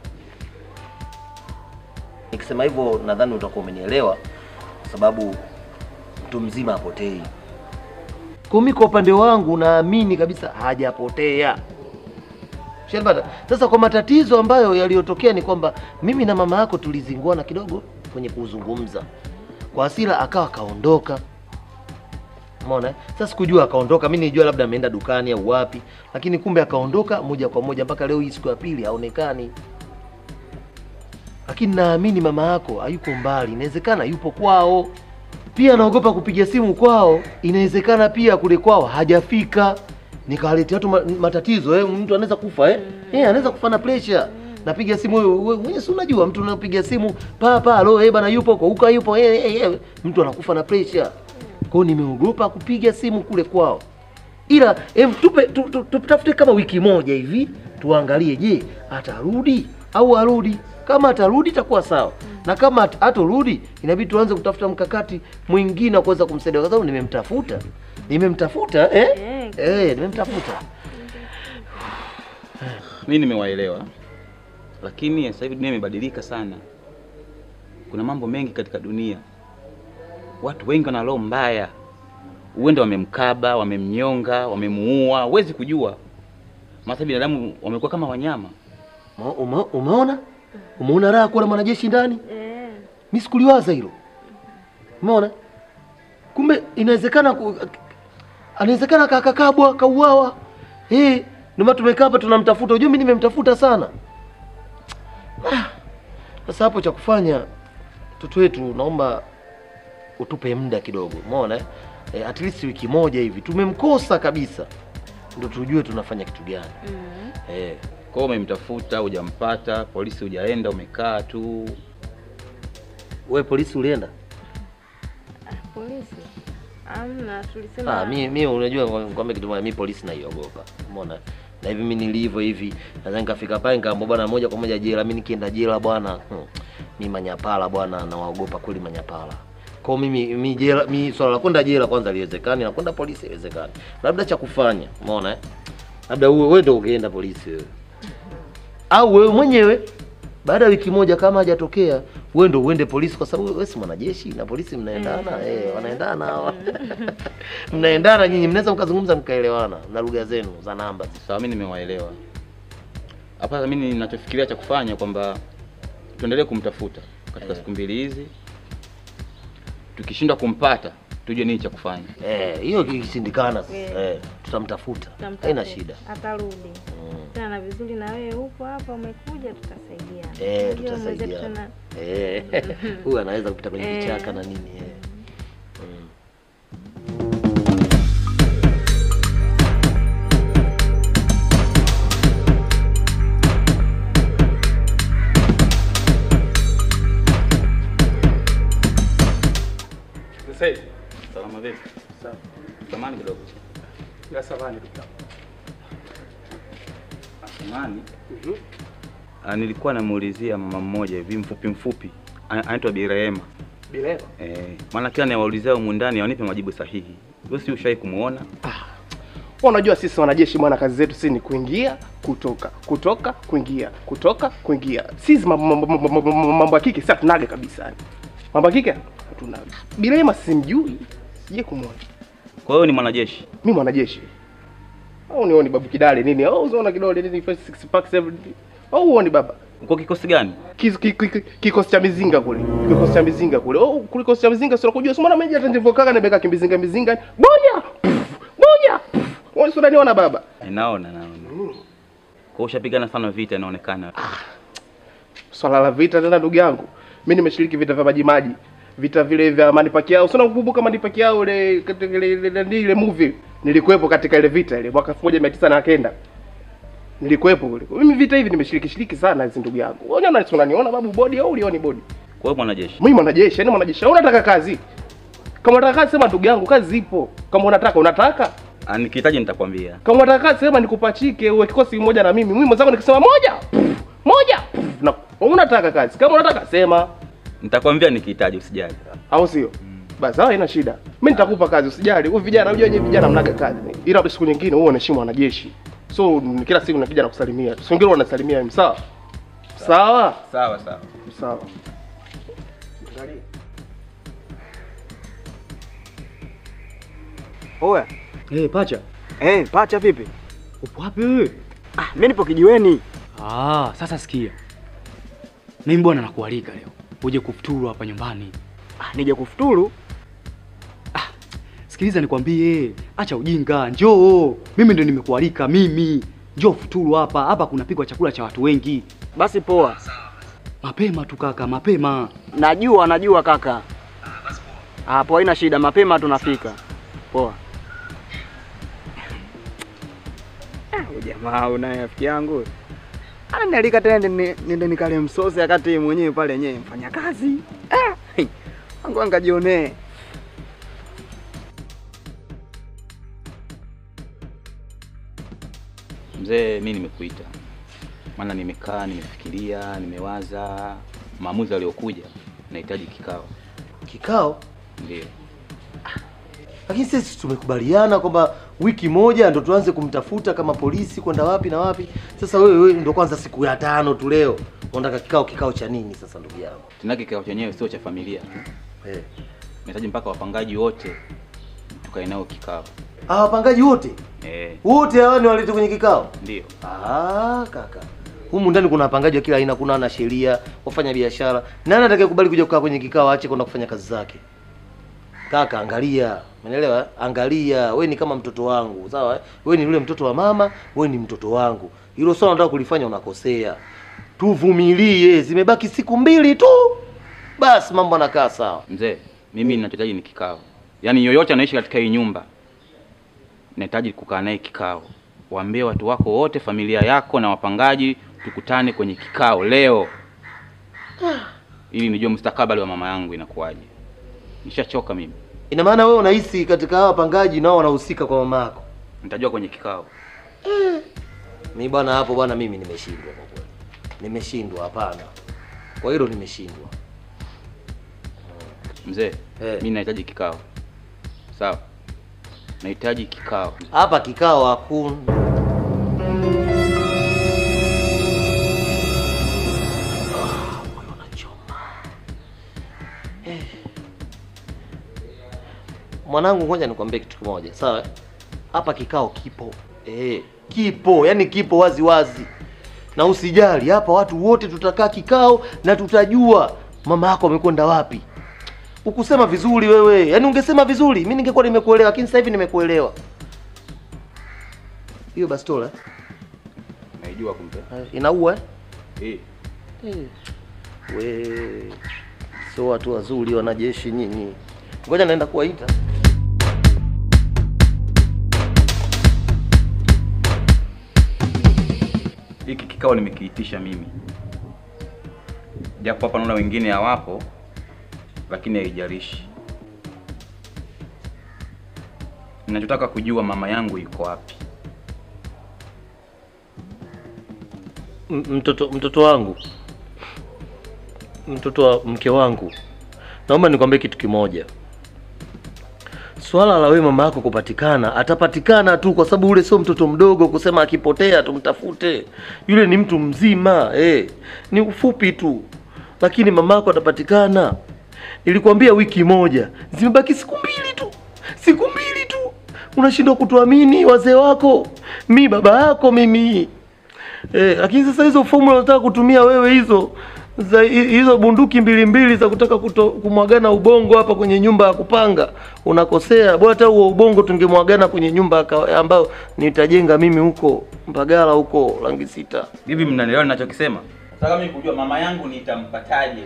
Nikisema hivyo nadhani utakuwa umenielewa, kwa sababu mtu mzima apotei. Kwa mimi kwa upande wangu naamini kabisa hajapotea. Shalbata. Sasa kwa matatizo ambayo yaliyotokea ni kwamba mimi na mama yako tulizinguana kidogo kwenye kuzungumza. Kwa hasira akawa kaondoka. Umeona? eh? Sasa sikujua akaondoka, mimi nilijua labda ameenda dukani au wapi, lakini kumbe akaondoka moja kwa moja mpaka leo hii siku ya pili haonekani lakini naamini mama yako hayuko mbali, inawezekana yupo kwao. Pia naogopa kupiga simu kwao, inawezekana pia kule kwao hajafika, nikawaletea watu ma- matatizo eh. Mtu anaweza kufa eh, eh anaweza kufa na pressure. Napiga simu wewe wewe mwenyewe si unajua, mtu unapiga simu pa pa, alo eh bana, yupo kwa uka yupo eh, eh, eh, mtu anakufa na pressure. Kwa hiyo nimeogopa kupiga simu kule kwao, ila em, tupe tu- tu- tutafute kama wiki moja hivi tuangalie, je, atarudi au arudi. Kama atarudi itakuwa sawa, na kama hat- hatorudi inabidi tuanze kutafuta mkakati mwingine wa kuweza kumsaidia, kwa sababu nimemtafuta Nimemtafuta eh? Eh. Eh, nimemtafuta. Mimi nimewaelewa, lakini sasa hivi dunia imebadilika sana. Kuna mambo mengi katika dunia, watu wengi wana roho mbaya, uende wamemkaba, wamemnyonga, wamemuua, huwezi kujua. Maana binadamu wamekuwa kama wanyama. Ma- Ume, umeona? Umeona raha kuwa na mwanajeshi ndani? Eh. Mimi sikuliwaza hilo. Umeona? Kumbe inawezekana ku- anawezekana kakakabwa kauawa. Eh, ndio maana tumekaa hapa tunamtafuta. Unajua mimi nimemtafuta sana. Ah, Sasa hapo cha kufanya mtoto wetu naomba utupe muda kidogo. Umeona? Eh? Eh, at least wiki moja hivi. Tumemkosa kabisa. Ndio tujue tunafanya kitu gani. Eh. Kwa hiyo umemtafuta, hujampata, polisi hujaenda, umekaa tu. Wewe polisi ulienda? Polisi. Amna, tulisema Ah, mi, mi unajua kwamba kitu moja, mi polisi naiogopa. Umeona? Na hivi mimi nilivyo hivi, naweza nikafika pale nikaambia bwana moja kwa moja jela. Mimi nikienda jela bwana, hmm, mi manyapala bwana, nawaogopa kweli manyapala. Kwa hiyo mimi mi jela, mi swala la kwenda jela kwanza liwezekani, na kwenda polisi haiwezekani. Labda cha kufanya, umeona eh? Labda uwe wewe ndio ungeenda polisi wewe. Au wewe mwenyewe baada ya wiki moja kama hajatokea, wewe ndio uende polisi, kwa sababu wewe si mwanajeshi na polisi mnaendana, eh, wanaendana hawa. mnaendana nyinyi, mnaweza mkazungumza mkaelewana na lugha zenu za namba. Sawa, mimi nimewaelewa. Hapa mimi ninachofikiria cha kufanya kwamba tuendelee kumtafuta katika siku mbili hizi, tukishindwa kumpata tujue nini cha kufanya. Eh, hiyo ikishindikana sasa, Eh. eh, tutamtafuta. tutamtafuta. Haina shida. Atarudi. Mm. Tena na vizuri na wewe upo hapa umekuja tutasaidiana. Eh, Unajua mwenzetu tutasaidiana. tena- Eh, huyu anaweza kupita kwenye Eh. vichaka na nini eh. Mm. Sasa hivi. Salama vipi? Sawa. Samani kidogo. Ya samani ndugu yangu. Samani. Mhm. Ah, nilikuwa namuulizia mama mmoja hivi mfupi mfupi, Ana- anaitwa Bi Rehema. Bilema. Eh, maana kila niwaulizia humu ndani wanipe majibu sahihi. Wewe si ushai kumuona? Wewe unajua sisi wanajeshi bwana, kazi zetu sisi ni kuingia, kutoka, kutoka, kuingia, kutoka, kuingia. Sisi mambo mambo- mambo- mambo- mambo ya kike sasa tunaga kabisa. yani. Mambo ya kike hatunaga. Bilema simjui. Sije kumwona. Kwa hiyo ni mwanajeshi. Mimi mwanajeshi. Au nioni babu kidale nini? Au unaona kidole nini first six pack seven. Au uoni baba? Uko kikosi gani? Kis- ki- ki- ki- Kikosi cha mizinga kule. Kikosi cha mizinga kule. Oh, kule kikosi cha mizinga sio kujua. Sio mimi hata nilivyokaa nimeka kimbizinga mizinga. Bonya! Pff, Bonya! Wewe sio unaniona baba? Eh, naona naona. Kwa hiyo ushapigana sana vita inaonekana. Swala la vita tena ndugu yangu. Mimi nimeshiriki vita vya maji maji. Vita vile vya Manipaki yao. Sio nakumbuka Manipaki yao ile katika ile ile, ile, ile movie. Nilikuwepo katika ile vita ile mwaka 1909. Nilikuwepo kule. Mimi vita hivi nimeshiriki shiriki sana hizi ndugu yangu. Wewe unaona si unaniona babu bodi au ulioni bodi? Kwa hiyo mwanajeshi. Mimi mwanajeshi, yani mwanajeshi. Au unataka kazi? Kama unataka kazi sema ndugu yangu kazi zipo. Kama unataka unataka. Ah, nikihitaji nitakwambia. Kama unataka kazi sema nikupachike uwe kikosi moja na mimi. Mimi mwenzangu nikisema moja. pff, Moja. pff, Na unataka kazi. Kama unataka sema. Nitakwambia nikihitaji usijali. Au sio? Basi sawa haina shida. Mimi nitakupa kazi usijali. Wewe vijana unajua wenyewe vijana mnaga kazi. Ila siku nyingine wewe unaheshimu wanajeshi. So kila siku nakija na kusalimia. Siku nyingine wanasalimia mimi sawa? Sawa? Sawa sawa. Sawa. Oya. Eh, pacha. Eh, pacha vipi? Upo wapi wewe? Ah, mimi nipo kijiweni. Ah, sasa sikia. Mimi bwana nakualika leo. Uje kufuturu hapa nyumbani. Ah, nije kufuturu? Sikiliza nikwambie, acha ujinga, njoo. Mimi ndo nimekualika mimi. Njoo futuru hapa. Hapa kunapikwa chakula cha watu wengi. Basi poa. Mapema tu kaka, mapema. Najua, najua kaka. Ah, poa, haina shida, mapema tunafika. Poa. Ah, huyu jamaa unaye rafiki yangu. Ananialika tena ni- niende nikale msosi wakati yeye mwenyewe pale yenyewe mfanya kazi. Ah, hey, wangu angajionee. Mzee, mi nimekuita maana nimekaa nimefikiria, nimewaza maamuzi aliyokuja, nahitaji kikao. Kikao? Ndio. Lakini sisi tumekubaliana kwamba wiki moja ndo tuanze kumtafuta kama polisi kwenda wapi na wapi. Sasa wewe wewe ndo kwanza siku ya tano tu leo. Unataka kikao kikao cha nini sasa ndugu yangu? Tena kikao chenyewe sio cha familia tu. Eh. Nahitaji mpaka wapangaji wote tukae nao kikao. Ah, wapangaji wote? Eh, Wote hawa ni walete kwenye kikao? ndio. Ah, kaka. Humu ndani kuna wapangaji wa kila aina, kuna na sheria, wafanya biashara. Nani atakayekubali kuja kukaa kwenye kikao aache kwenda kufanya kazi zake? Kaka, angalia. Umeelewa? eh? Angalia. We ni kama mtoto wangu, sawa? eh? We ni yule mtoto wa mama, we ni mtoto wangu. Hilo swala unataka kulifanya unakosea. Tuvumilie, zimebaki siku mbili tu. Basi mambo yanakaa sawa. Mzee, mimi ninachohitaji ni kikao. Yaani yoyote anaishi katika hii nyumba nahitaji kukaa naye kikao. Waambie watu wako wote, familia yako na wapangaji, tukutane kwenye kikao leo ili nijue mustakabali wa mama yangu inakuwaje. Nishachoka mimi, Ina maana wewe unahisi katika hawa wapangaji nao wanahusika kwa mama yako? nitajua kwenye kikao. Mi bwana, hapo bwana, mimi nimeshindwa kwa kweli, nimeshindwa. Hapana, kwa hilo nimeshindwa. Mzee, Eh. mimi nahitaji kikao. Sawa, nahitaji kikao. Hapa kikao hakuna. Ah, moyo unachoma. Eh. Mwanangu, ngoja nikwambie kitu kimoja, sawa? Hapa kikao kipo, eh, kipo, yani kipo wazi wazi, na usijali, hapa watu wote tutakaa kikao na tutajua mama yako amekwenda wapi. Ukusema vizuri wewe, yaani ungesema vizuri, mimi ningekuwa nimekuelewa, lakini sasa hivi nimekuelewa. Hiyo bastola Naijua kumbe. eh, inaua Eh. eh? We sio watu wazuri wanajeshi nyinyi. Ngoja naenda kuwaita. Hiki kikao nimekiitisha mimi, japo hapa naona wengine hawapo, lakini haijalishi. Ninachotaka kujua mama yangu yuko wapi. M- mtoto mtoto wangu, mtoto wa mke wangu, naomba nikwambie kitu kimoja. Swala la wewe mama yako kupatikana, atapatikana tu, kwa sababu ule sio mtoto mdogo kusema akipotea tumtafute. Yule ni mtu mzima eh, ni ufupi tu, lakini mama yako atapatikana. Nilikwambia wiki moja, zimebaki siku mbili tu, siku mbili tu. Unashindwa kutuamini wazee wako, mi baba yako mimi Eh, lakini sasa hizo formula unataka kutumia wewe hizo za hi- hizo bunduki mbili mbili za kutaka kuto, kumwagana ubongo hapa kwenye nyumba ya kupanga unakosea. Bora hata huo ubongo tungemwagana kwenye nyumba ya kawa- ambayo nitajenga mimi huko Mbagala huko rangi sita. Hivi mnanielewa ninachokisema? Nataka mimi kujua mama yangu nitampataje.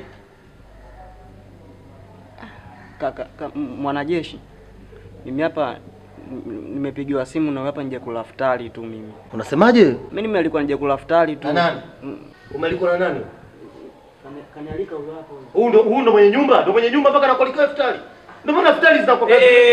Kaka, ka, m- mwanajeshi, mimi hapa n- nimepigiwa simu na hapa nje kula futari tu mimi. Unasemaje? Mimi nimelikuwa nje kula futari tu. Na nani? Mm. Umealikwa na nani? Kani- Kanialika huyo hapo. Huu ndo huu ndo mwenye nyumba, ndo mwenye nyumba mpaka nakualika iftari. Ndio maana iftari zinakuwa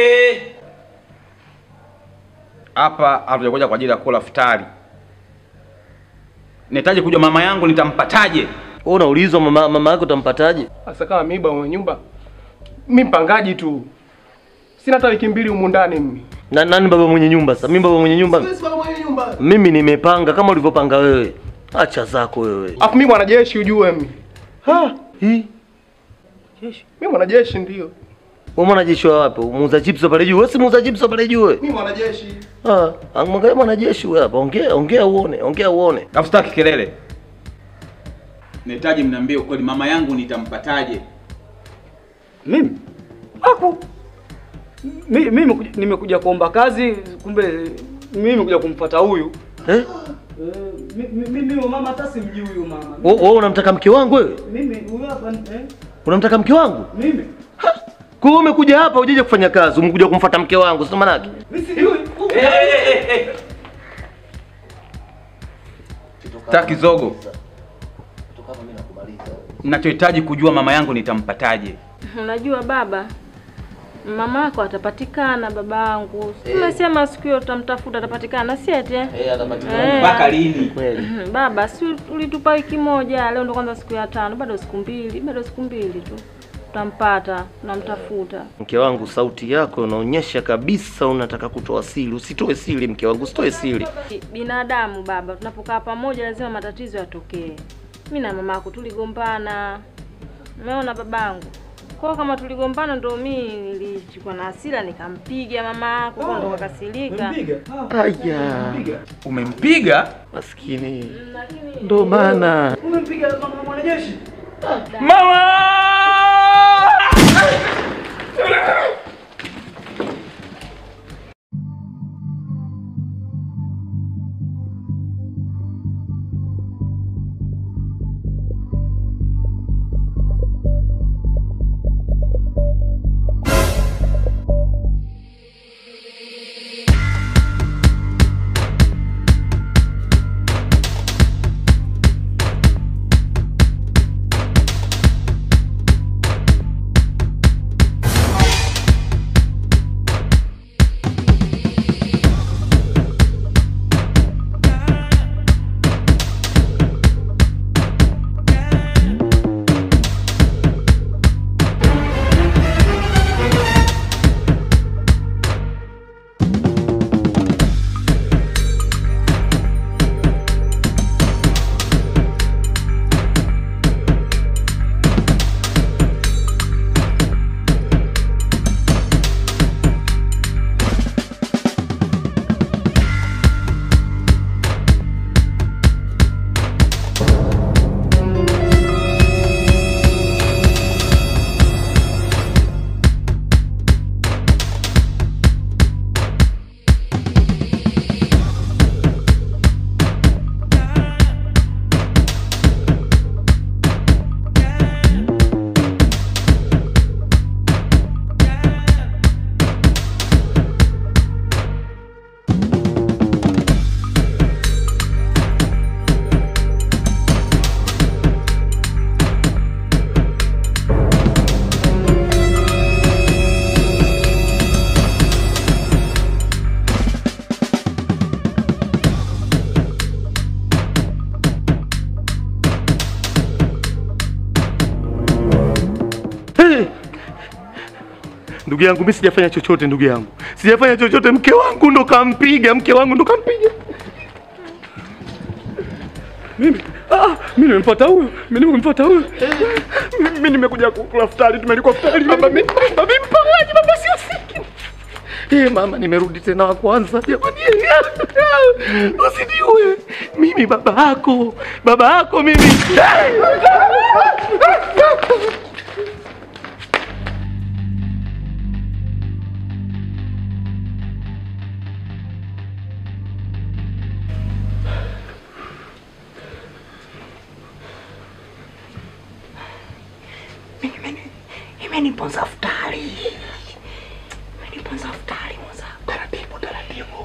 Hapa hatujakuja kwa ajili ya kula futari. Nahitaji kujua mama yangu nitampataje. Wewe unaulizwa mama mama yako utampataje? Sasa kama mimi bwana mwenye nyumba, mimi mpangaji tu, sina hata wiki mbili humu ndani mimi. Na nani baba mwenye nyumba sasa? Mimi baba mwenye nyumba. Siwezi baba mwenye nyumba. Mimi nimepanga kama ulivyopanga wewe. Acha zako wewe. Afu mimi mwanajeshi ujue mimi. Ha? Hii? Mimi mwanajeshi ndio. Wewe mwanajeshi wa wapi? Muuza chips pale juu. Wewe si muuza chips pale juu wewe. Mimi mwanajeshi. Ah, angalia mwanajeshi wewe hapa. Ongea, ongea uone, ongea uone. Alafu sitaki kelele. Nahitaji mniambie ukweli, mama yangu nitampataje? Mimi hapo mimi mimi nimekuja- nimekuja kuomba kazi, kumbe mimi nimekuja kumfuata huyu. Eh? Eh, mi- mi- Mimi mama hata simjui huyu mama. Wewe wewe unamtaka mke wangu wewe? Mimi huyu hapa eh? Unamtaka mke wangu? Mimi Kwa hiyo umekuja hapa hujaje kufanya kazi, umekuja kumfuata mke wangu, sio maana yake? mimi sijui. Sitaki zogo. Ninachohitaji kujua mama yangu nitampataje. Unajua baba, mama yako atapatikana babangu. Umesema siku hiyo utamtafuta atapatikana, si eti? eh? Eh, atapatikana. Eh. Mpaka lini? Kweli. Baba, si ulitupa wiki moja, leo ndo kwanza siku ya tano, bado siku mbili, bado siku mbili tu. Tutampata, tunamtafuta. Mke wangu, sauti yako unaonyesha kabisa unataka kutoa siri. Usitoe siri, mke wangu, usitoe siri. Binadamu baba, tunapokaa pamoja lazima matatizo yatokee. Mi na mama yako tuligombana, umeona babangu. Kwa hiyo kama tuligombana, ndo mi nilichukua na hasira nikampiga mama yako, kwa ndo kakasirika. Aya, Umempiga? maskini, ndo maana Umempiga mama mwanajeshi? Hey! Ndugu yangu mimi sijafanya chochote, ndugu yangu sijafanya chochote. Mke wangu ndo kampiga, mke wangu ndo kampiga. Mimi ah, mimi nimempata huyo, mimi nimempata huyo. Mimi nimekuja kukula futari, tumelikuwa futari. Baba mimi baba mimi mpagaji, baba sio siki. Eh, mama nimerudi tena wa kwanza. Jamani, usiniue. Mimi baba yako, baba yako mimi. Imeniponza futari. Imeniponza futari mwanza. Taratibu taratibu.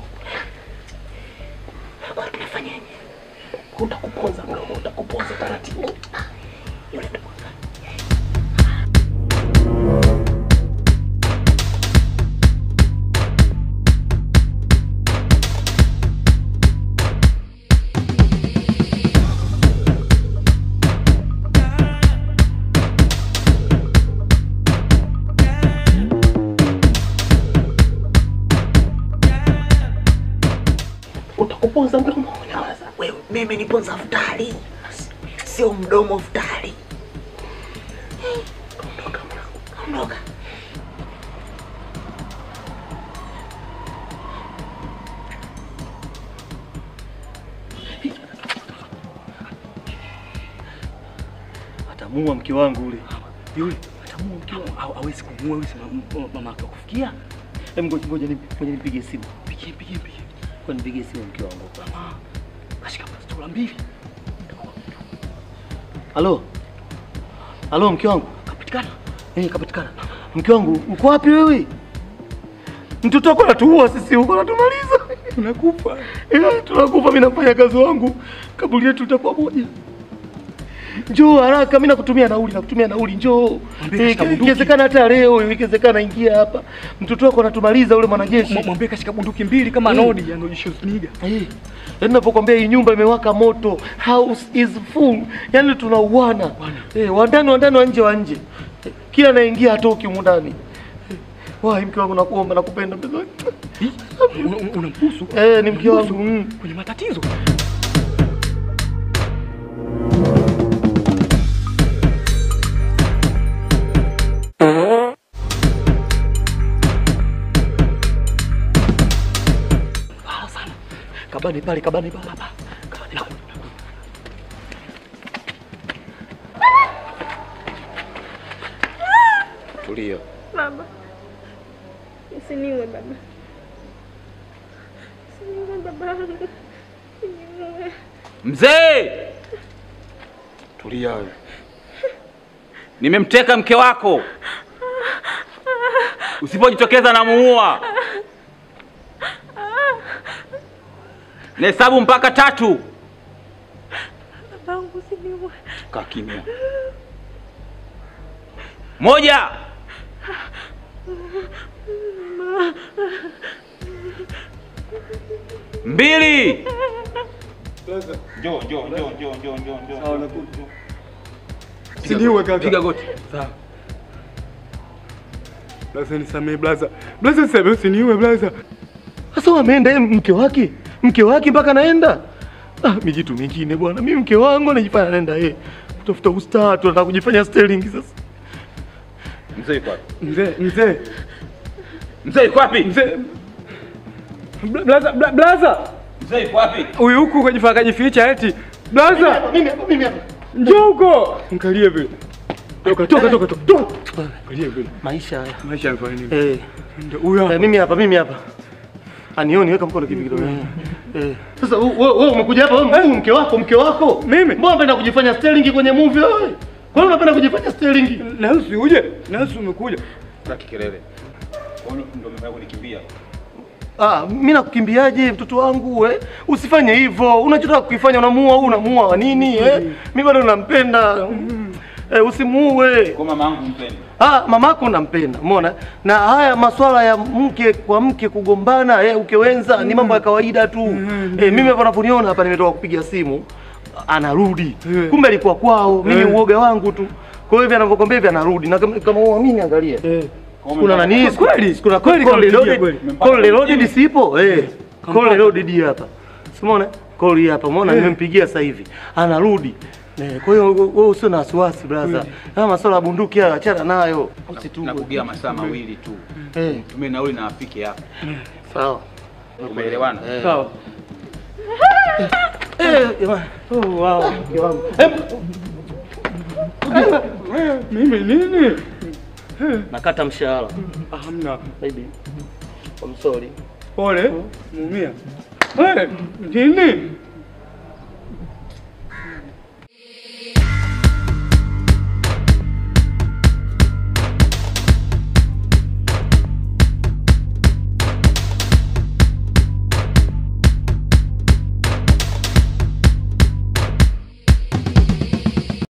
Kwa tunafanyaje? Utakuponza mdomo, utakuponza taratibu. Yule ndo utakuponza mdomo. Nyamaza. Wewe mimi niponza futari. Sio mdomo futari. Ondoka mwanangu. Ondoka. Atamuua mke wangu ule. Yule atamuua mke wangu. Haw- Hawezi kumuua yule, sema mama yake kufikia. Hem, ngoja ngoja ni- ngoja nipige simu. Pigie pigie pigie. Kwa nipige simu mke wangu. Mama kashika bastola mbili. Halo. Halo mke wangu. Kapatikana. Eh, kapatikana. Mke wangu, uko wapi wewe? Mtoto wako anatuua sisi huko anatumaliza. Unakufa. Eh, tunakufa mimi nafanya kazi wangu. Kaburi yetu litakuwa moja. Njoo haraka, mimi nakutumia nauli, nakutumia nauli, njoo. Mwambie Eh, kashika bunduki. Ikiwezekana hata leo, ikiwezekana ingia hapa. Mtoto wako anatumaliza ule mwanajeshi. M- Mwambie kashika bunduki mbili kama Mm. Nodi yani Schwarzenegger. Eh, yaani ninapokuambia hii nyumba imewaka moto, house is full, yaani tunauana. Eh, wa ndani wa ndani wa nje wa nje. kila anaingia hatoki humu ndani. Wai, mke wangu, nakuomba, nakupenda mpenzi wangu. Unambusu? Eh, ni mke wangu. mm. Kwenye matatizo. Ah, sana. Kabani pale, kabani pale. Kabani pale. Tulia. Baba, usiniue baba, usiniue babangu, usiniue. Mzee, tulia wewe. Nimemteka mke wako, usipojitokeza namuua. Nahesabu mpaka tatu. Babangu, usiniue. Kaa kimya. Moja, mbili. Njoo, njoo, njoo, njoo, njoo, njoo, njoo. Sawa, nakuja. Siniue kaka. Piga goti. Sawa. Blaza nisamee blaza. Blaza nisamee usiniue blaza. Sasa wameenda yeye mke wake, mke wake mpaka naenda. Ah, mijitu mingine bwana, mimi mke wangu anajifanya naenda yeye kutafuta ustaa, tunataka kujifanya sterling sasa. Mzee yuko wapi? Mzee, mzee. Mzee yuko wapi? Mzee. Bla- Blaza, bla- blaza. Mzee yuko wapi? Huyu huku kajifanya kajificha eti. Blaza. Mimi hapa, mimi hapa. Njoo huko. Mkalie vile. Toka, toka, toka, toka. Toka. Mkalie vile. Maisha haya. Maisha yamefanya nini? Eh, Ndio huyo eh, hapa. mimi hapa, mimi hapa. Anioni, weka mkono kivi kidogo. Eh. Sasa wewe wewe umekuja hapa wewe mkuu mke wako, mke wako. Mimi? Mbona unapenda kujifanya sterling kwenye movie wewe? Kwa nini unapenda kujifanya sterling? Na usi uje. Na usi umekuja. Sitaki kelele. Kwa nini ndio mmeanza kunikimbia? Ah, mimi nakukimbiaje mtoto wangu eh? Usifanye hivyo. Unachotaka kukifanya unamuua au unamuua wa nini eh? Mimi bado nampenda. Eh, usimuue. Kwa mama yangu mpende. Ah, mamako nampenda, umeona? Na haya maswala ya mke kwa mke kugombana, eh, ukewenza ni mambo ya kawaida tu. Eh, mimi hapa unaponiona hapa nimetoka kupiga simu, anarudi. Kumbe alikuwa kwao, mimi uoga wangu tu. Kwa hiyo hivi anavyokwambia hivi anarudi. Na kama kama uamini angalia. Kuna nani? Kweli, kuna kweli call kampigia reloaded. kweli. Call reloaded sipo? Eh. Call reloaded hapa. Umeona? Call hii hapa. Umeona nimempigia sasa hivi. Anarudi. Eh, Kwa hiyo wewe usio na wasiwasi brother. Haya masuala ya bunduki haya achana nayo. Usituwe. Nakugia masaa mawili tu. Eh, Tumie nauli na afike hapa. sawa. Umeelewana? Eh. Sawa. Eh, jamani. Oh, wow. mke wangu. Eh, Mimi nini? nakata mshahara. Ah, Hamna. Baby. I'm sorry. Pole. Muumia. Eh, nini?